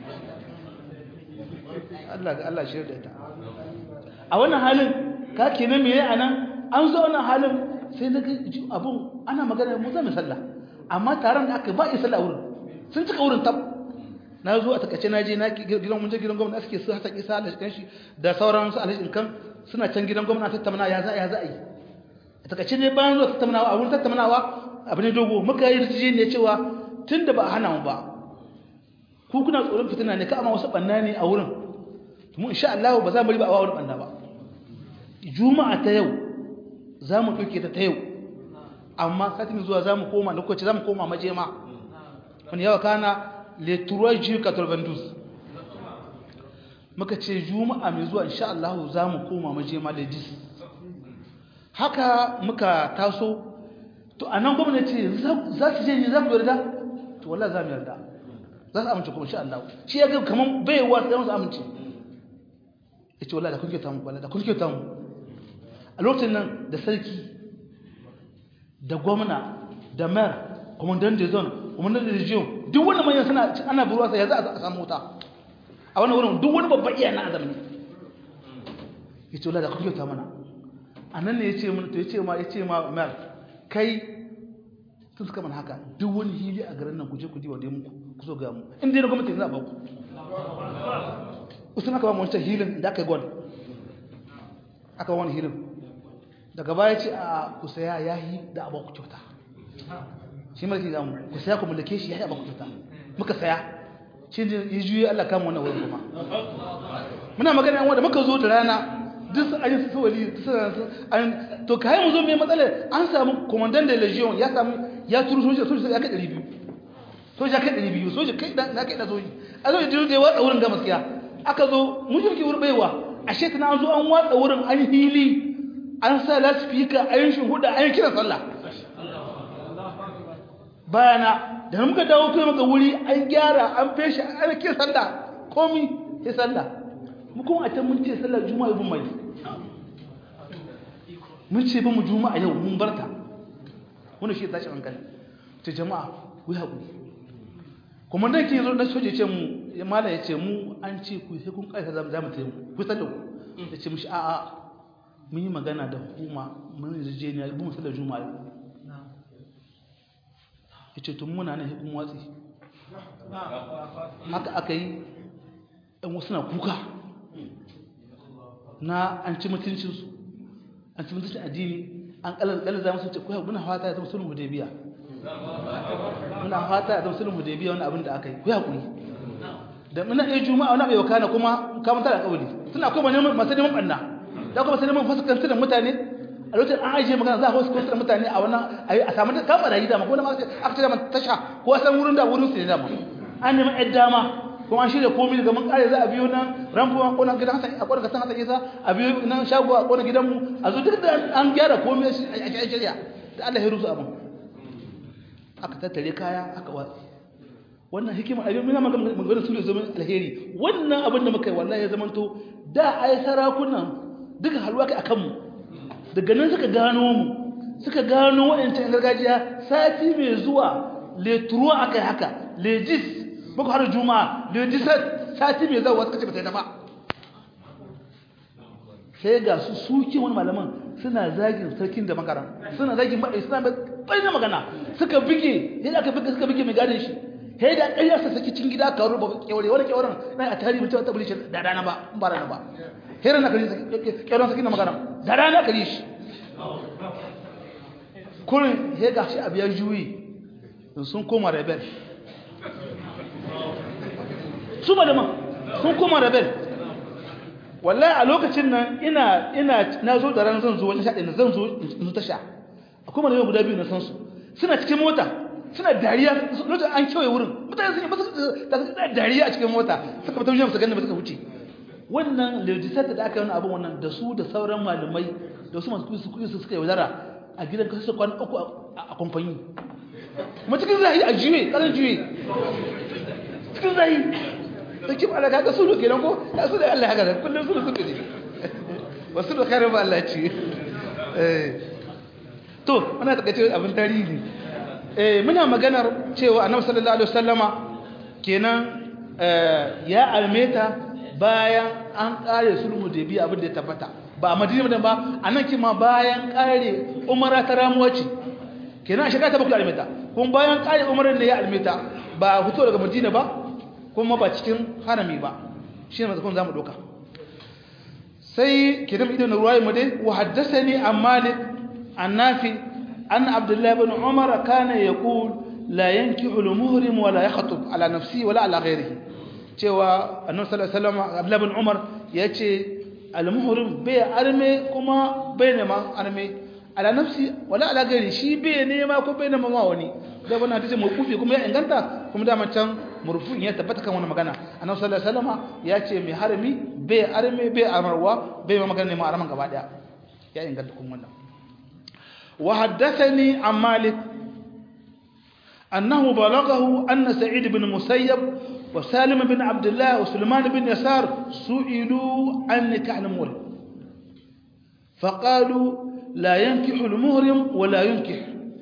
Allah ga Allah shirya da ita a wannan halin ka kenan me anan an zo wannan halin sai na ga abun ana magana mu zama sallah amma taron da aka ba yi sallah wurin sun cika wurin tab na zo a takaice na je na gidan mun je gidan gwamnati suke su hata isa da kan shi da sauran su alhaji kan suna can gidan gwamnati tattauna ya za ya za a yi a takaice ne bayan zuwa tattaunawa a wurin tattaunawa abu ne dogo muka yi rijiji ne cewa tun da ba a hana mu ba ku kuna tsoron fitina ne ka amma wasu banna ne a wurin mu insha Allah ba za mu riba a wurin banna ba juma'a ta yau za mu ɗauke ta ta yau amma satin zuwa za mu koma lokaci za mu koma majema wani yawa kana leturuwar jirka turbandus muka ce juma'a mai zuwa insha Allah za mu koma majema da dis haka muka taso to a nan gwamnati za su je ne za ku yarda to wallah za mu yarda za su amince kuma insha Allah shi ya ga kamar baiwa sai su amince ya ce wallah da kun kyauta mu wallah da kun kyauta mu a lokacin nan da sarki da gwamna da mayar kwamandan da zon kwamandan da rijiyon duk wani manyan suna ana buruwa sai ya za a samu wuta a wani wurin duk wani babban iya na azamni ya ce wala da kuke ta mana a nan ne ya ce mana to ya ce ma ya ce ma mayar kai sun suka mana haka duk wani hili a garin nan ku je ku diwa da muku ku zo ga mu inda yana gwamnati za a ba ku usun aka ba mu wancan hilin da aka yi gwal aka wani hilin daga baya ce a ku saya ya yi da abu ku kyauta shi mulki za mu ku saya ku mallake shi ya yi abu ku kyauta muka saya shi ne ya juye Allah kama wannan wurin kuma muna magana yan wanda muka zo da rana duk su ayin su wali an to kai mu zo mai matsalar an samu commandant da legion ya samu ya turu soja soja ya kai 200 soja kai 200 soja kai na kai da soji a zo da ya watsa wurin ga gaskiya aka zo mu jirki wurin baiwa ashe tana an zo an watsa wurin an hili an sa lasfika a yin shuhuda a yin kira sallah bayana da muka dawo kai muka wuri an gyara an feshi an kira sallah komi sai sallah mu kuma a can mun ce sallar juma'a bin mai mun ce ba mu juma'a yau mun barta wani shi tashi hankali ta jama'a ku haƙuri kuma dan ke zo na soje ce mu ya mala ya ce mu an ce ku sai kun kai za mu taimaka ku sallar ku ya ce mishi a'a mun yi magana da hukuma mun yarjejeniya mun musallar juma'a ya ce tun muna nan hukun watsi haka aka yi ɗan wasu na kuka na an ci mutuncinsu an ci mutuncin addini an ƙalar za musu ce kuwa muna fata ya zama sulhun hudebiya muna fata ya zama sulhun hudebiya wani abin da aka yi kuwa kuri da muna iya juma'a wani abu yau kana kuma kamar tara ƙauli suna kuma masu neman ɓanna da kuma sai neman fasikantar da mutane a lokacin an ajiye magana za a wasu kwantar mutane a wannan a samu da kama rayu dama ko da masu aka ce dama tasha ko san wurin da wurin su ne dama an neman yan dama kuma an shirya komi daga mun kare za a biyo nan rampo a kona gidan hasan a kona kasan hasan isa a biyo nan shago a kona gidan mu a zo duk da an gyara komi a shirya da Allah ya rusu abin aka tattare kaya aka watsi wannan hikima abin muna maganar sulhu zaman alheri wannan abin da muka yi wallahi ya zamanto da ai sarakunan duka halwa kai akan mu daga nan suka gano mu suka gano wa'ancan gargajiya sati mai zuwa letruwa aka yi haka legis bako har juma'a legis sati mai zuwa suka ce ba ta yi ta ba sai ga su suke wani malaman suna zagin sarkin da makaran suna zagin maɗai suna mai tsaye magana suka bige yadda aka bige suka bige mai gadin shi sai da ƙarya sa saki cin gida ka ruba kyaure wani kyauren na a tarihi mutum ta bulice da rana ba in ba rana ba hera na kari kyauren sakin da magana da rana kari shi kurin he ga shi abu ya juyi sun koma rebel su malaman sun koma rebel wallahi a lokacin nan ina ina na zo da ran zan zo wani shaɗi na zan zo in zo tasha akwai malaman guda biyu na san su suna cikin mota suna dariya lokacin an kewaye wurin mutane sun yi masu da dariya a cikin mota suka fita wujen su ganin ba suka wuce wannan legislator da aka yi wani abin wannan da su da sauran malamai da su masu kuɗi su suka yaudara a gidan kasu su kwana uku a kamfani kuma cikin zahi a juye ƙarar juye cikin zahi da kim ala kaga su ke nan ko ya su da Allah haka da kullum su da suke ne wasu da kare ba Allah ce to muna takaice abin tarihi eh muna maganar cewa annabi sallallahu alaihi wasallama kenan ya almeta bayan an kare sulhu da biya abin da ya tabbata ba a madina ba anan kima bayan kare umara ta ramuwa ce kenan a shekara ta bakwai almeta kuma bayan kare umarar ne ya almeta ba fito daga madina ba kuma ba cikin harami ba shi ne mazakon za mu ɗauka sai kenan idan ruwaye mu dai wa haddasani an malik an nafi an abdullahi bin umar kana yaqul la yankihu al-muhrim wa la yakhtub ala nafsi wala ala ghairihi cewa annabi sallallahu alaihi wasallam abdullahi bin umar yace al-muhrim bai arme kuma bai nema arme ala nafsi wala ala ghairi shi bai nema ko bai nema ma wani da wannan hadisi mawqufi kuma ya inganta kuma da can murfu'in ya tabbata kan wannan magana annabi sallallahu alaihi wasallam ya ce mai harami bai arme bai amarwa bai ma magana ne ma araman gaba daya ya inganta kuma wannan wa haddathani an malik annahu balaghahu anna sa'id ibn musayyab wa salim ibn abdullah wa sulman ibn yasar su'ilu an nikah al-muhrim فقالوا لا ينكح المهرم ولا ينكح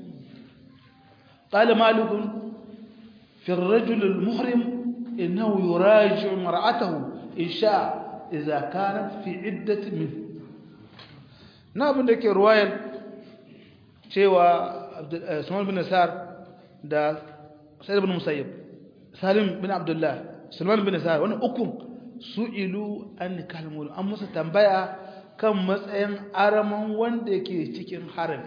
قال مالك في الرجل المحرم إنه يراجع مرأته إن شاء إذا كانت في عدة منه نابن لك رواية شيوا سلمان بن نسار دا سيد بن مسيب سالم بن عبد الله سلمان بن نسار وانا أكم سئلوا أن كلموا أم مسا تنبيا كم مسأين أرمان واندكي تكين حرم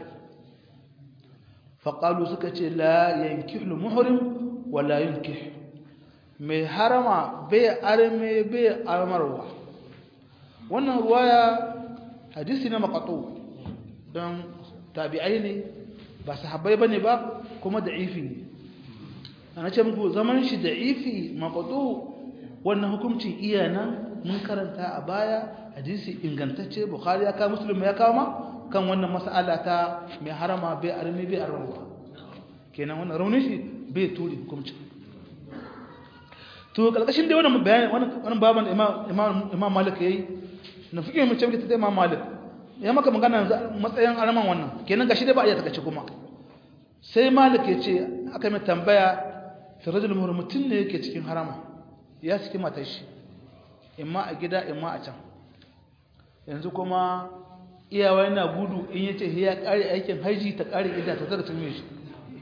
فقالوا سكتي لا ينكح المحرم wala yunkih mai harama bai arme bai armarwa wannan ruwaya hadisi na maqatu don tabi'ai ne ba sahabbai bane ba kuma da'ifi ne ana ce muku zaman shi da'ifi maqatu wannan hukuncin iya nan mun karanta a baya hadisi ingantacce bukhari ya kawo muslim ya kawo ma kan wannan mas'ala ta mai harama bai arme bai armarwa kenan wannan raunin shi bai turi hukunci to kalkashin dai wannan bayani wannan baban imam imam imam malik yayi na fike mu cewa ta imam malik ya maka magana matsayin araman wannan kenan gashi dai ba iya takace kuma sai malik ya ce aka mai tambaya fi rajul muhrim mutun ne yake cikin harama ya saki matar shi imma a gida imma a can yanzu kuma iyawa yana gudu in yace ya kare aikin haji ta kare idda ta zara tun shi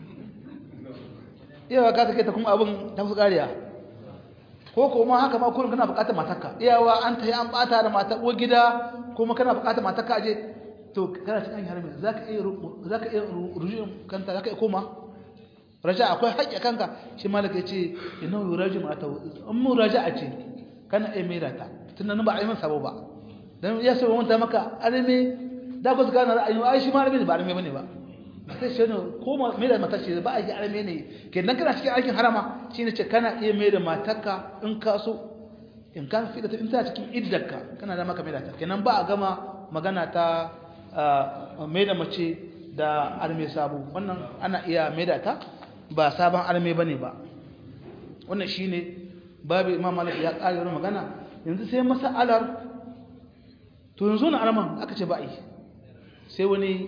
iyawa ka take ta kuma abin ta fi kariya ko kuma haka ma kullum kana bukatar matarka iyawa an ta yi an bata da matar uwar gida kuma kana bukatar matarka aje to kana cikin harami zaka iya zaka iya rujun kanta zaka iya koma raja akwai haƙƙi kanka shi malaka yace inna yuraju mata in mu raja'a ce kana iya mera ta tunan ba a yi masa sabo ba dan ya so wanda maka arme da ku gane ra'ayin ai shi malami ba arme bane ba sai shi ne ko mai da matar ce ba a yi arme ne kenan kana cikin aikin harama shine ce kana iya mai da matarka in ka so in ka fi da in ta cikin iddarka kana da maka mai da ta kenan ba a gama magana ta mai da mace da arme sabo wannan ana iya mai da ta ba sabon arme bane ba wannan shine babu imam malik ya kare wannan magana yanzu sai masalar to yanzu na arman aka ce ba yi sai wani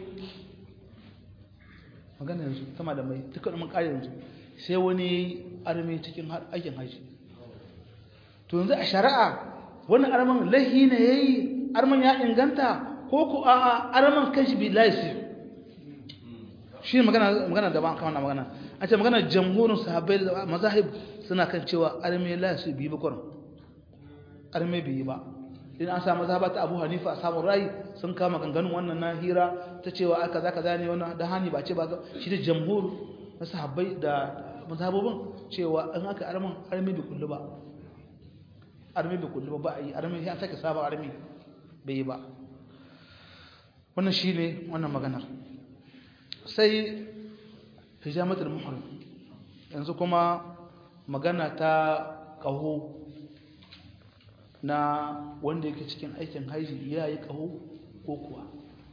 magana yanzu sama da mai duka mun kare yanzu sai wani arme cikin aikin haji to yanzu a shari'a wannan arman lahi ne yayi arman ya inganta ko ku a arman kanshi bi laisi shi ne magana magana da ban kama magana an ce magana jamhurin sahabbai da mazahib suna kan cewa arme laisi bi ba kurin arme bi ba in an samu mazhaba ta Abu Hanifa a samun rai sun kama ganganun wannan na hira ta cewa aka za ka zane wannan da hani ba ce ba shi da jamhur na sahabbai da mazhabobin cewa in aka arman arme bi kullu ba arme bai kullu ba a yi arme ya sake sabon arme bai yi ba wannan shi ne wannan maganar sai hijamatul muhrim yanzu kuma magana ta ƙaho na wanda yake cikin aikin haji ya yi ƙaho ko kuwa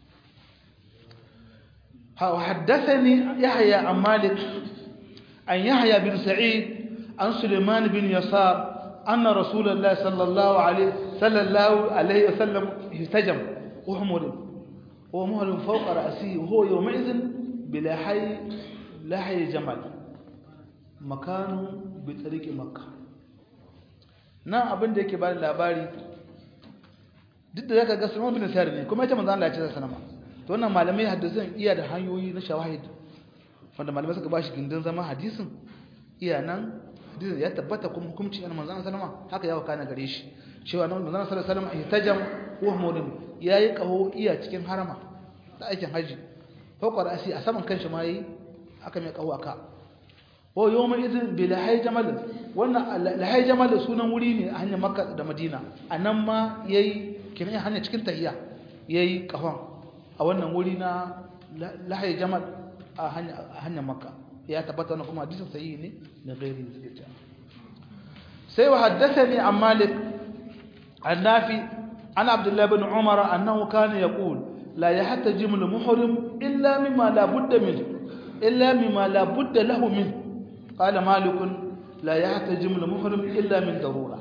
حدثني يحيى عن مالك عن يحيى بن سعيد عن سليمان بن يسار أن رسول الله صلى الله عليه صلى الله عليه وسلم اهتجم وحمر ومهر فوق رأسه وهو يومئذ بلحي لحي جمل مكانه بطريق مكة nan abin da yake ba da labari duk da zaka ga Sulaiman bin Sa'id ne kuma ita manzo Allah ya ce sanama to wannan malamai hadisin iya da hanyoyi na shawahid wanda malamai suka bashi gindin zama hadisin iya nan hadisin ya tabbata kuma hukunci an manzo sallama haka ya wakana gare shi cewa nan manzo sallallahu alaihi wasallam ihtajam wa murim yayi kaho iya cikin harama da aikin haji fawqa ra'si a saman kanshi ma yi aka mai kaho aka wa yawma idin bi lahay jamal wannan lahay jamal sunan wuri ne a hanyar makka da madina anan ma yayi kiran hanya cikin tahiya yayi kahon a wannan wuri na lahay jamal a hanyar makka ya tabbata wannan kuma hadisin sahihi ne da gairi suke cewa sai wa haddathani an malik annafi an abdullah ibn umar annahu kana yaqul la yahtajimu al-muhrim illa mimma la budda min illa mimma la budda lahu min qala malik la yahtajimu al-muhrim illa min darura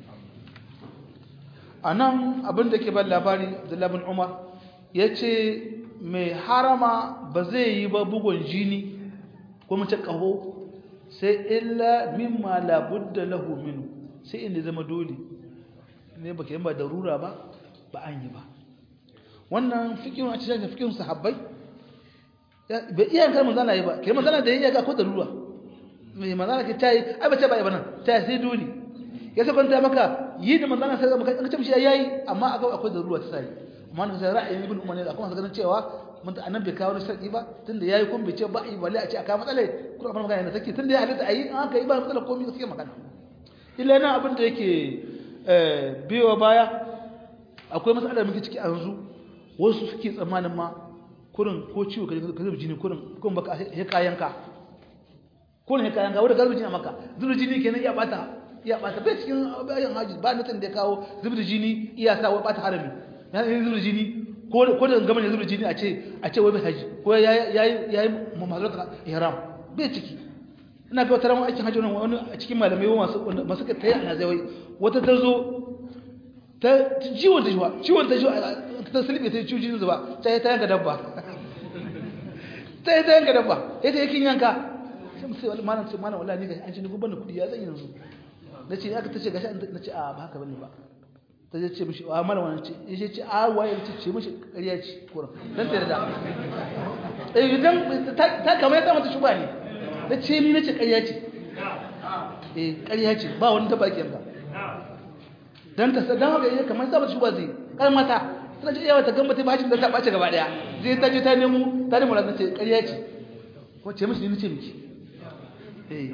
anan abinda ke ban labari abdullah ibn umar yace mai harama ba zai yi ba bugun jini ko mace ƙaho sai illa mimma labudda lahu minu sai inda zama dole ne ba ke ba darura ba ba an yi ba wannan fikin a cikin fikin sahabbai bai iya yankar manzana yi ba ke manzana da yi ya ga ko darura mai manzana ke tayi ai ba ce ba yi ba nan tayi sai dole ya sa kwanta maka yi da manzana sai maka an ce ya yi amma akwai darura ta sai amma na sai ra'ayin ibn umar ne da kuma ganin cewa mun da annabi kawo sharadi ba tunda yayi kun bai ce ba yi balle a ce aka matsala kuma abin magana take tunda ya halitta ayi an aka yi ba matsala komai suke magana illa nan abin da yake eh biyo baya akwai matsalar muke ciki a yanzu wasu suke tsammanin ma kurin ko ciwo ka zuba jini kurin kun baka he kayanka kurin he kayanka wanda garbi jini maka zuba jini kenan iya bata iya bata bai cikin bayan haji ba natin da ya kawo zuba jini iya sa wai bata harami ya zuba jini ko da gama ne zuba jini a ce a ce wai bai haji ko ya yi mahalarta ihram bai ciki ina ga wata ran aikin haji wani a cikin malamai masu masu ka tayi ana zai wata ta zo ta ciwon ta jiwa ciwon ta jiwa ta sulbe ta ciwo jini zuba ta yi ta yanka dabba ta yi ta yanka dabba ya ta yakin yanka sai mu sai wani malam ce malam wallahi ni ga an ci ni guban kudi ya zan yanzu nace aka tace gashi nace a ba haka bane ba ta je ce mishi a mala wani ce ya ce a waye ce ce mishi ƙarya ce kuran don ta yarda eh idan ta kama ya mata shuba ne ta ce ni nace ƙarya ce eh ƙarya ce ba wani taba ba dan ta dan haka ya kamar sa mata shuba zai kar mata tana ce yawa ta gamba ta bashin da ta bace gaba daya zai ta je ta nemo ta nemo ran ce ƙarya ce ko ce mishi ni nace miki eh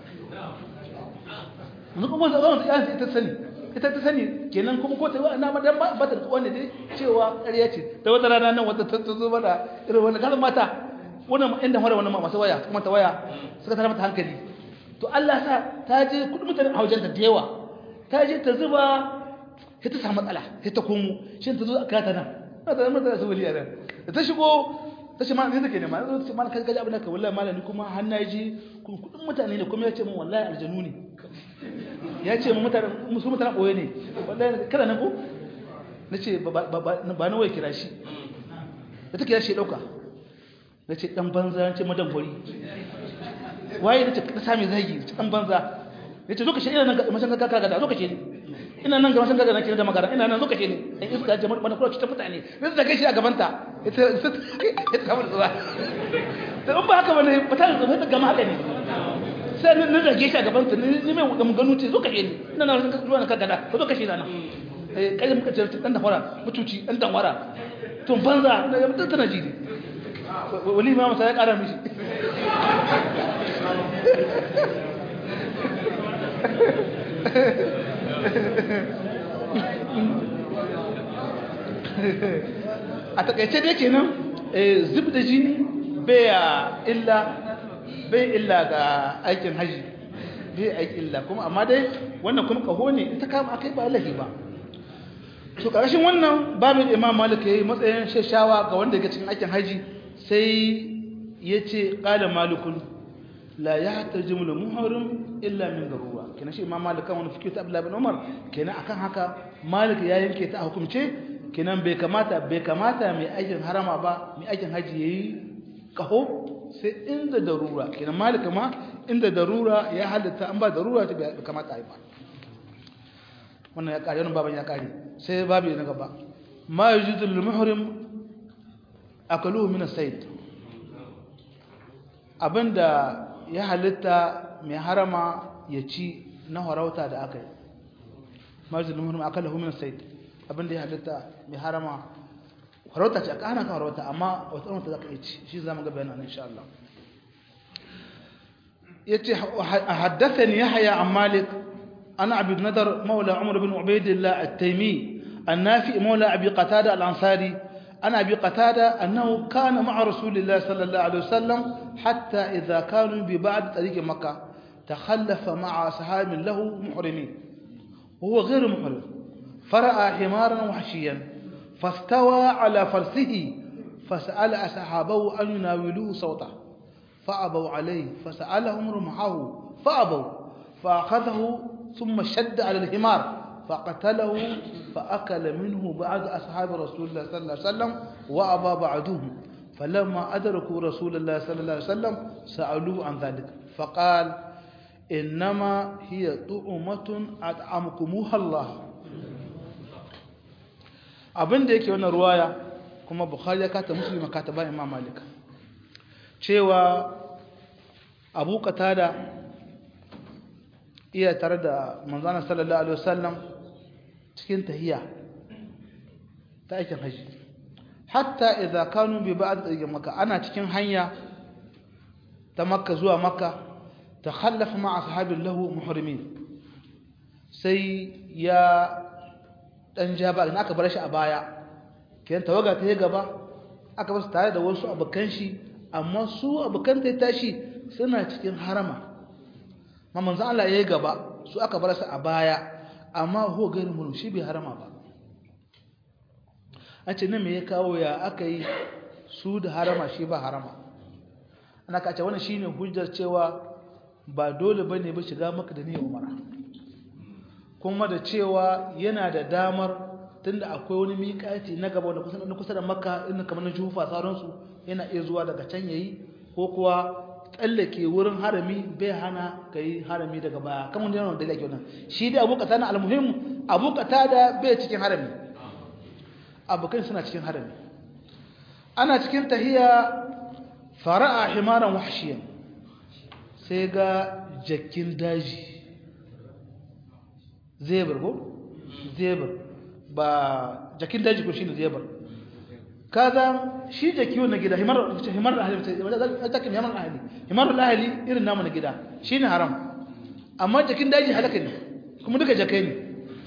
mun kuma zama ta ta sani ita ta sani kenan kuma ko ta yi na madan ba ta wanda dai cewa ƙarya ce ta wata rana nan wata ta zo mana irin wannan kalmar mata wannan inda mara wannan masu waya kuma ta waya suka tara mata hankali to Allah sa ta je kudin mutane a wajen ta da yawa ta je ta zuba sai ta samu matsala sai ta komo shi ta zo a kata nan ta zama ta su waliya nan da ta shigo ta ce malami take ne ma zo ce malami kaji abin da ka wallahi malami kuma har na ji kudin mutane ne kuma ya ce min wallahi aljanu ne ya ce min mutane musu mutane boye ne wallahi kada na ko na ce ba na wai kira shi da take ya shi dauka na ce dan banza ya ce madan hori waye na ce ka sami zagi dan banza ya ce zo ka shi ina nan ga mashan kaka ga zo ka shi ina nan ga mashan kaka na kira da magana ina nan zo ka shi ne dan iska jama'a mana kula cikin mutane ne da kai shi a gabanta ita ita kamar zuwa to in ba haka bane ba ta zo ta gama haka ne sai ni da shi a gabanta ni mai ga ganu ce zo ka shi ne ina nan zuwa na kaka da zo ka shi na nan eh kai muka ce dan da fara mutuci dan dan wara to banza da mutum tana ji wali ma masa ya kara mishi a takaice dai kenan zub da jini bai illa bai illa ga aikin haji bai aiki illa kuma amma dai wannan kuma kaho ne ita kama akai ba lahi ba to ƙarshen wannan babin imam malik ya yi matsayin shashawa ga wanda yake cikin aikin haji sai ya ce ƙala malikun la ya tarjimu da muharram illa min garuwa kenan shi imam malik kan wani fikir ta abdullahi bin umar kenan akan haka malik ya yanke ta a hukumce kenan bai kamata bai kamata mai aikin harama ba mai aikin haji yayi kaho sai inda darura kenan malik ma inda darura ya halitta an ba darura ta bai kamata a yi ba wannan ya kare wannan baban ya kare sai babu na gaba ma yujudu lil muhrim akaluhu min as-sayd abinda ya halitta mai harama ya ci na harauta da aka yi ma yujudu lil muhrim akaluhu min as-sayd abinda ya halitta mai harama harauta ce aka hana ka harauta amma wata harauta zaka yi ci shi zamu ga bayanan insha Allah yace haddathani yahya an malik أنا عبد الندر مولى عمر بن عبيد الله التيمي النافع مولى أبي قتادة الأنصاري أنا أبي قتادة أنه كان مع رسول الله صلى الله عليه وسلم حتى إذا كانوا ببعد طريق مكة تخلف مع أصحاب له محرمين وهو غير محرم فرأى حمارا وحشيا فاستوى على فرسه فسأل أصحابه أن يناولوه صوته فأبوا عليه فسألهم رمحه فأبوا فأخذه ثم شد على الحمار فقتله فأكل منه بعض أصحاب رسول الله صلى الله عليه وسلم وأبى بعضهم فلما أدركوا رسول الله صلى الله عليه وسلم سألوه عن ذلك فقال إنما هي طعمة أطعمكموها الله abin da yake wannan ruwaya kuma bukhari ya kata muslim kata ba imam malik cewa abu qatada iya tare da manzana sallallahu alaihi wasallam cikin tahiyya ta aikin haji hatta idza kanu bi ba'd tariqin makka ana cikin hanya ta makka zuwa makka takhallafa ma ashabi lahu muhrimin sai ya dan jaba ina aka bar shi a baya kiyan tawaga ta yi gaba aka bar su tare da wasu abukan shi amma su abukan ta tashi suna cikin harama ma manzo Allah yayi gaba su aka bar su a baya amma ho gairin mun shi bai harama ba a ce nan me ya kawo ya aka yi su da harama shi ba harama ana kace wannan shine hujjar cewa ba dole bane ba shiga maka da niyyar umara kuma da cewa yana da damar tunda akwai wani miƙati na gaba da kusa da kusa da makka inda kamar na jufa sauransu yana iya zuwa daga can yayi ko kuwa tsallake wurin harami bai hana ka yi harami daga baya kamar da yawan dalilai nan shi dai abu kata na almuhim abu kata da bai cikin harami abokan suna cikin harami ana cikin tahiya fara'a himaran wahshiyan sai ga jakin daji zebra ko zebra ba jakin daji ko shine zebra kaza shi da kiwo na gida himar himar ahli ta kin himar ahli himar ahli irin namu na gida shine haram amma jakin daji halaka ne kuma duka jakai ne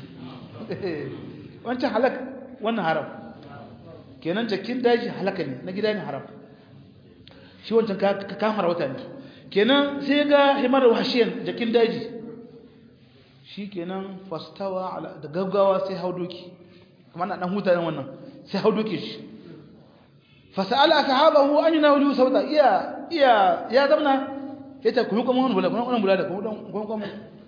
wancan halak wannan haram kenan jakin daji halaka ne na gida ne haram shi wancan ka kamar wata ne kenan sai ga himar wahshiyan jakin daji shi kenan fastawa da gaggawa sai hau doki kuma na dan hutayen wannan sai hau doki shi fasala sahabahu an yunawilu sauta iya iya ya zamna yace ku kuma wannan bula wannan bula da ku dan ku kuma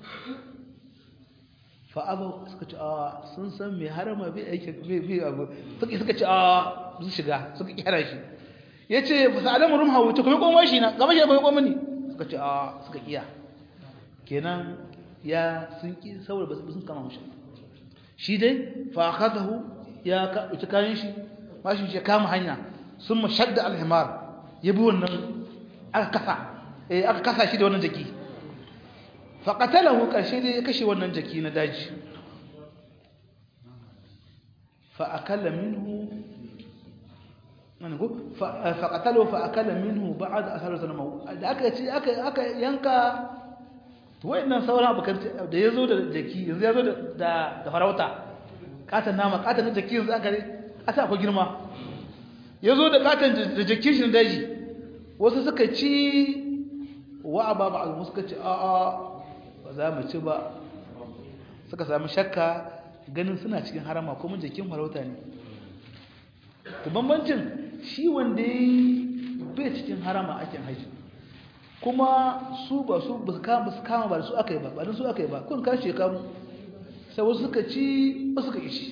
fa abu suka ce a sun san me harama bai aike bai bai abu suka suka ce a su shiga suka kira shi yace fasala murum hawu to kuma kuma shi na gaba shi kuma kuma ni suka ce a suka kiya kenan ya sun ki saboda ba sun kama mushi shi dai fa akhadahu ya ka ita kayan shi mashin shi kama hanya sun mashadda alhimar ya bi wannan aka kasa eh aka kasa shi da wannan jaki fa qatalahu karshe dai ya kashe wannan jaki na daji fa akala minhu man go fa qatalahu fa akala minhu ba'd athar sanama da aka ce aka aka yanka to wayannan sauran abukan da yazo da jaki yanzu yazo da da farauta katan nama katan jaki yanzu aka asa akwai girma yazo da katan da jaki shi daji wasu suka ci wa aba ba suka ci a a ba za mu ci ba suka samu shakka ganin suna cikin harama kuma jakin farauta ne to bambancin shi wanda bai cikin harama ake haji kuma su ba su ba su kama su kama ba su aka yi ba ba su aka yi ba kun kashe kamu sai wasu suka ci wasu suka ishi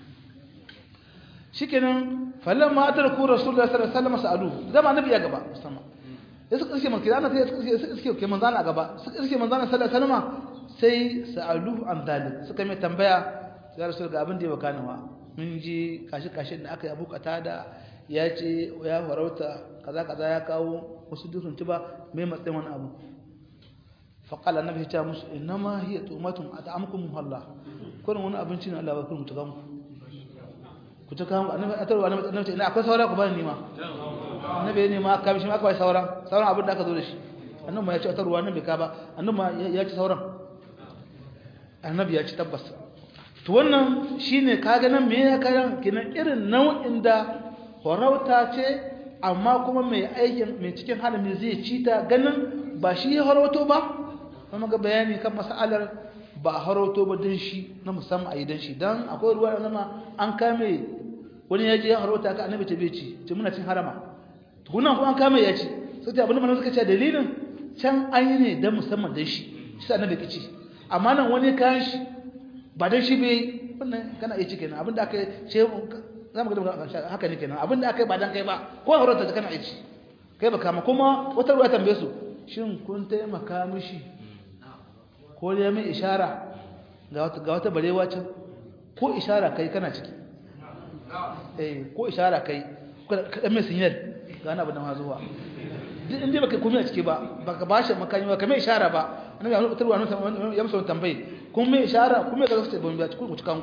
shikenan falan ma atar ku rasulullahi sallallahu alaihi wasallam sa'alu zama annabi ya gaba musamman ya suka iske manzo Allah sai suka iske ke manzo Allah gaba suka iske manzo Allah sallallahu alaihi wasallam sai sa'alu an dalik suka mai tambaya ya rasul ga abin da ya bakana wa mun ji kashi kashin da aka yi abu da ya ce ya farauta kaza kaza ya kawo wasu dukkan tuba mai matsayin wani abu faƙal annabi ya ce musu innama hiya tumatun at'amukum Allah kurin wani abinci ne Allah ba kurin tukan ku ku ta kawo annabi a tarwa annabi annabi ina akwai saura ku bani nima annabi ne ma ka bishi ma akwai sauran sauran abin da aka zo da shi annabi ma ya ce a tarwa annabi ka ba annabi ma ya ci sauran annabi ya ci tabbas to wannan shine kaga nan me ya karan kinan irin nau'in da farauta ce amma kuma mai aikin mai cikin halin zai ci ta ganin ba shi ya harauto ba kuma ga bayani kan mas'alar ba a harauto ba don shi na musamman a yi don shi don akwai ruwa da zama an kame wani ya je ya harauta ka annabi ta bai ci ce muna cin harama tukunan kuma an kame ya ci sai ta abinda mana suka ce dalilin can an yi ne don musamman don shi shi sa annabi ka ci amma nan wani kayan shi ba don shi bai wannan kana iya ci kenan abinda aka ce za mu ga haka ne kenan abinda aka yi ba dan kai ba ko harauta ta kana iya ci kai ba kama kuma wata ruwa tambaye su shin kun taimaka mishi ko ya mai ishara ga wata ga wata barewa can ko ishara kai kana ciki eh ko ishara kai ka dan mai sinyal ga wani abu da ma zuwa duk inda baka komai a ciki ba baka bashi makani ba kamar ishara ba annabi ya mutar wa ya musu tambaye kun mai ishara kun mai ga su ban biya ku cikan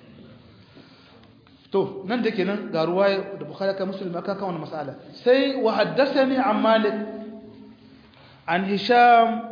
to nan da kenan ga ruwaya da bukhari ka muslim aka kan wannan mas'ala sai wa haddathani an malik an hisham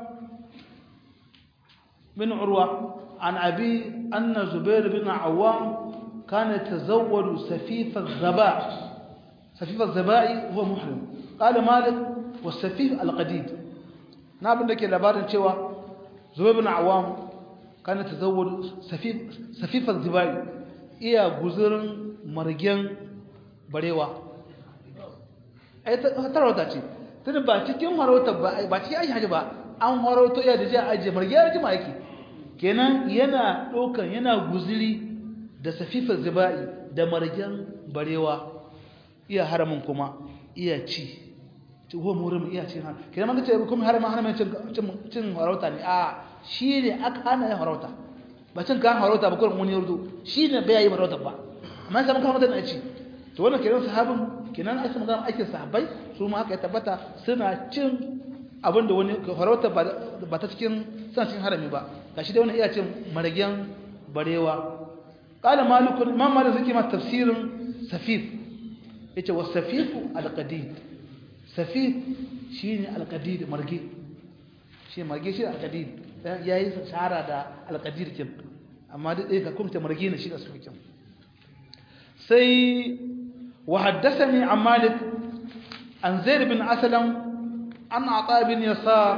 بن عروة عن أبي أن زبير بن عوام كان يتزوج سفيف الزباع سفيف الزباع هو محرم قال مالك والسفيف القديد نابن لك لبارن شوى زبير بن عوام كان يتزوج سفيف سفيف الزباع إيا غزر مرجان بريوا أي تروتا ce tun ba cikin harauta ba ba cikin aiki haji ba an harauto iya da ji a ajiye margiyar jima yake kenan yana ɗaukan yana guziri da safifar ziba'i da margen barewa iya haramin kuma iya ci tuho murin iya cin har kenan maka ce kuma haramin haramin cin harauta ne a shi ne aka hana yin harauta ba cin kan harauta ba kurin wani yardo shi ne bai yi harauta ba amma sai maka harauta na ci to wannan kenan sahabin kenan aka magana aikin sahabbai su ma aka tabbata suna cin abinda wani farauta ba ta cikin san cikin harami ba gashi dai wannan iya cin maragen barewa qala malikun imam malik zaki ma tafsirin safif yace was safifu alqadid safif shine alqadid marge shi marge shi alqadid yayi shara da alqadir kin amma dai ka kuma ta marge ne shi da sufikin sai wa haddathani an malik an zaid bin aslam عن عطاء بن يسار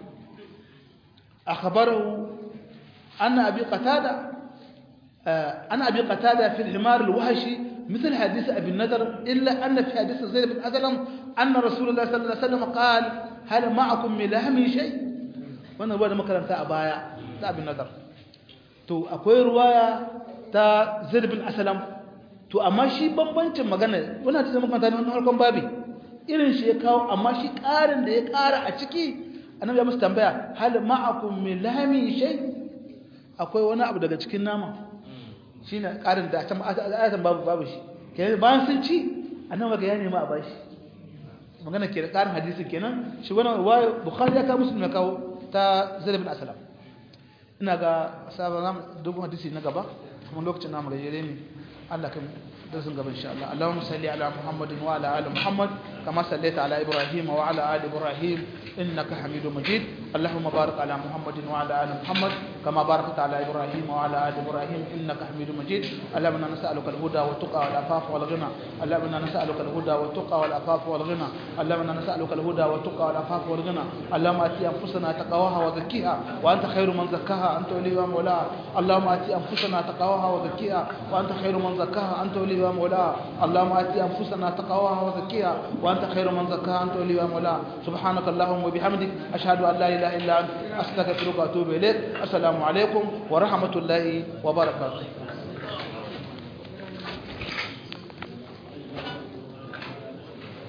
أخبره أن أبي قتادة أن أبي قتادة في الحمار الوحشي مثل حديث أبي النذر إلا أن في حديث زيد بن أسلم أن رسول الله صلى الله عليه وسلم قال هل معكم من لحم شيء wannan ruwa da makaranta a baya ta abin nazar to akwai ruwaya ta zaid bin aslam to amma shi bambancin magana wannan ta makaranta ne wannan harkon babi irin shi ya kawo amma shi ƙarin da ya ƙara a ciki annabi ya musu tambaya hal ma'akum min lahmi shay akwai wani abu daga cikin nama shine ƙarin da can ayatan babu babu shi kenan bayan sun ci annabi ga ya nema a bashi magana ke da ƙarin hadisi kenan shi wannan ruwaya bukhari ya kawo muslim ya kawo ta zaid bin aslam ina ga sabon zamu dogon hadisi na gaba kuma lokacin namu gajere ne Allah kan درس قبل إن شاء الله اللهم صل على محمد وعلى آل محمد كما صليت على إبراهيم وعلى آل إبراهيم إنك حميد مجيد اللهم بارك على محمد وعلى آل محمد كما باركت على إبراهيم وعلى آل إبراهيم إنك حميد مجيد اللهم إنا نسألك الهدى والتقى والعفاف والغنى اللهم إنا نسألك الهدى والتقى والعفاف والغنى اللهم إنا نسألك الهدى والتقى والعفاف والغنى اللهم آتي أنفسنا تقواها وزكيها وأنت خير من زكاها أنت وليها مولاها اللهم آتي أنفسنا تقواها وزكيها وأنت خير من زكاها أنت وليها مولاها اللهم آتي أنفسنا تقواها وزكيها وأنت خير من زكاها أنت وليها مولاها سبحانك اللهم وبحمدك أشهد أن لا إله إلا أنت أستغفرك وأتوب إليك السلام عليكم ورحمة الله وبركاته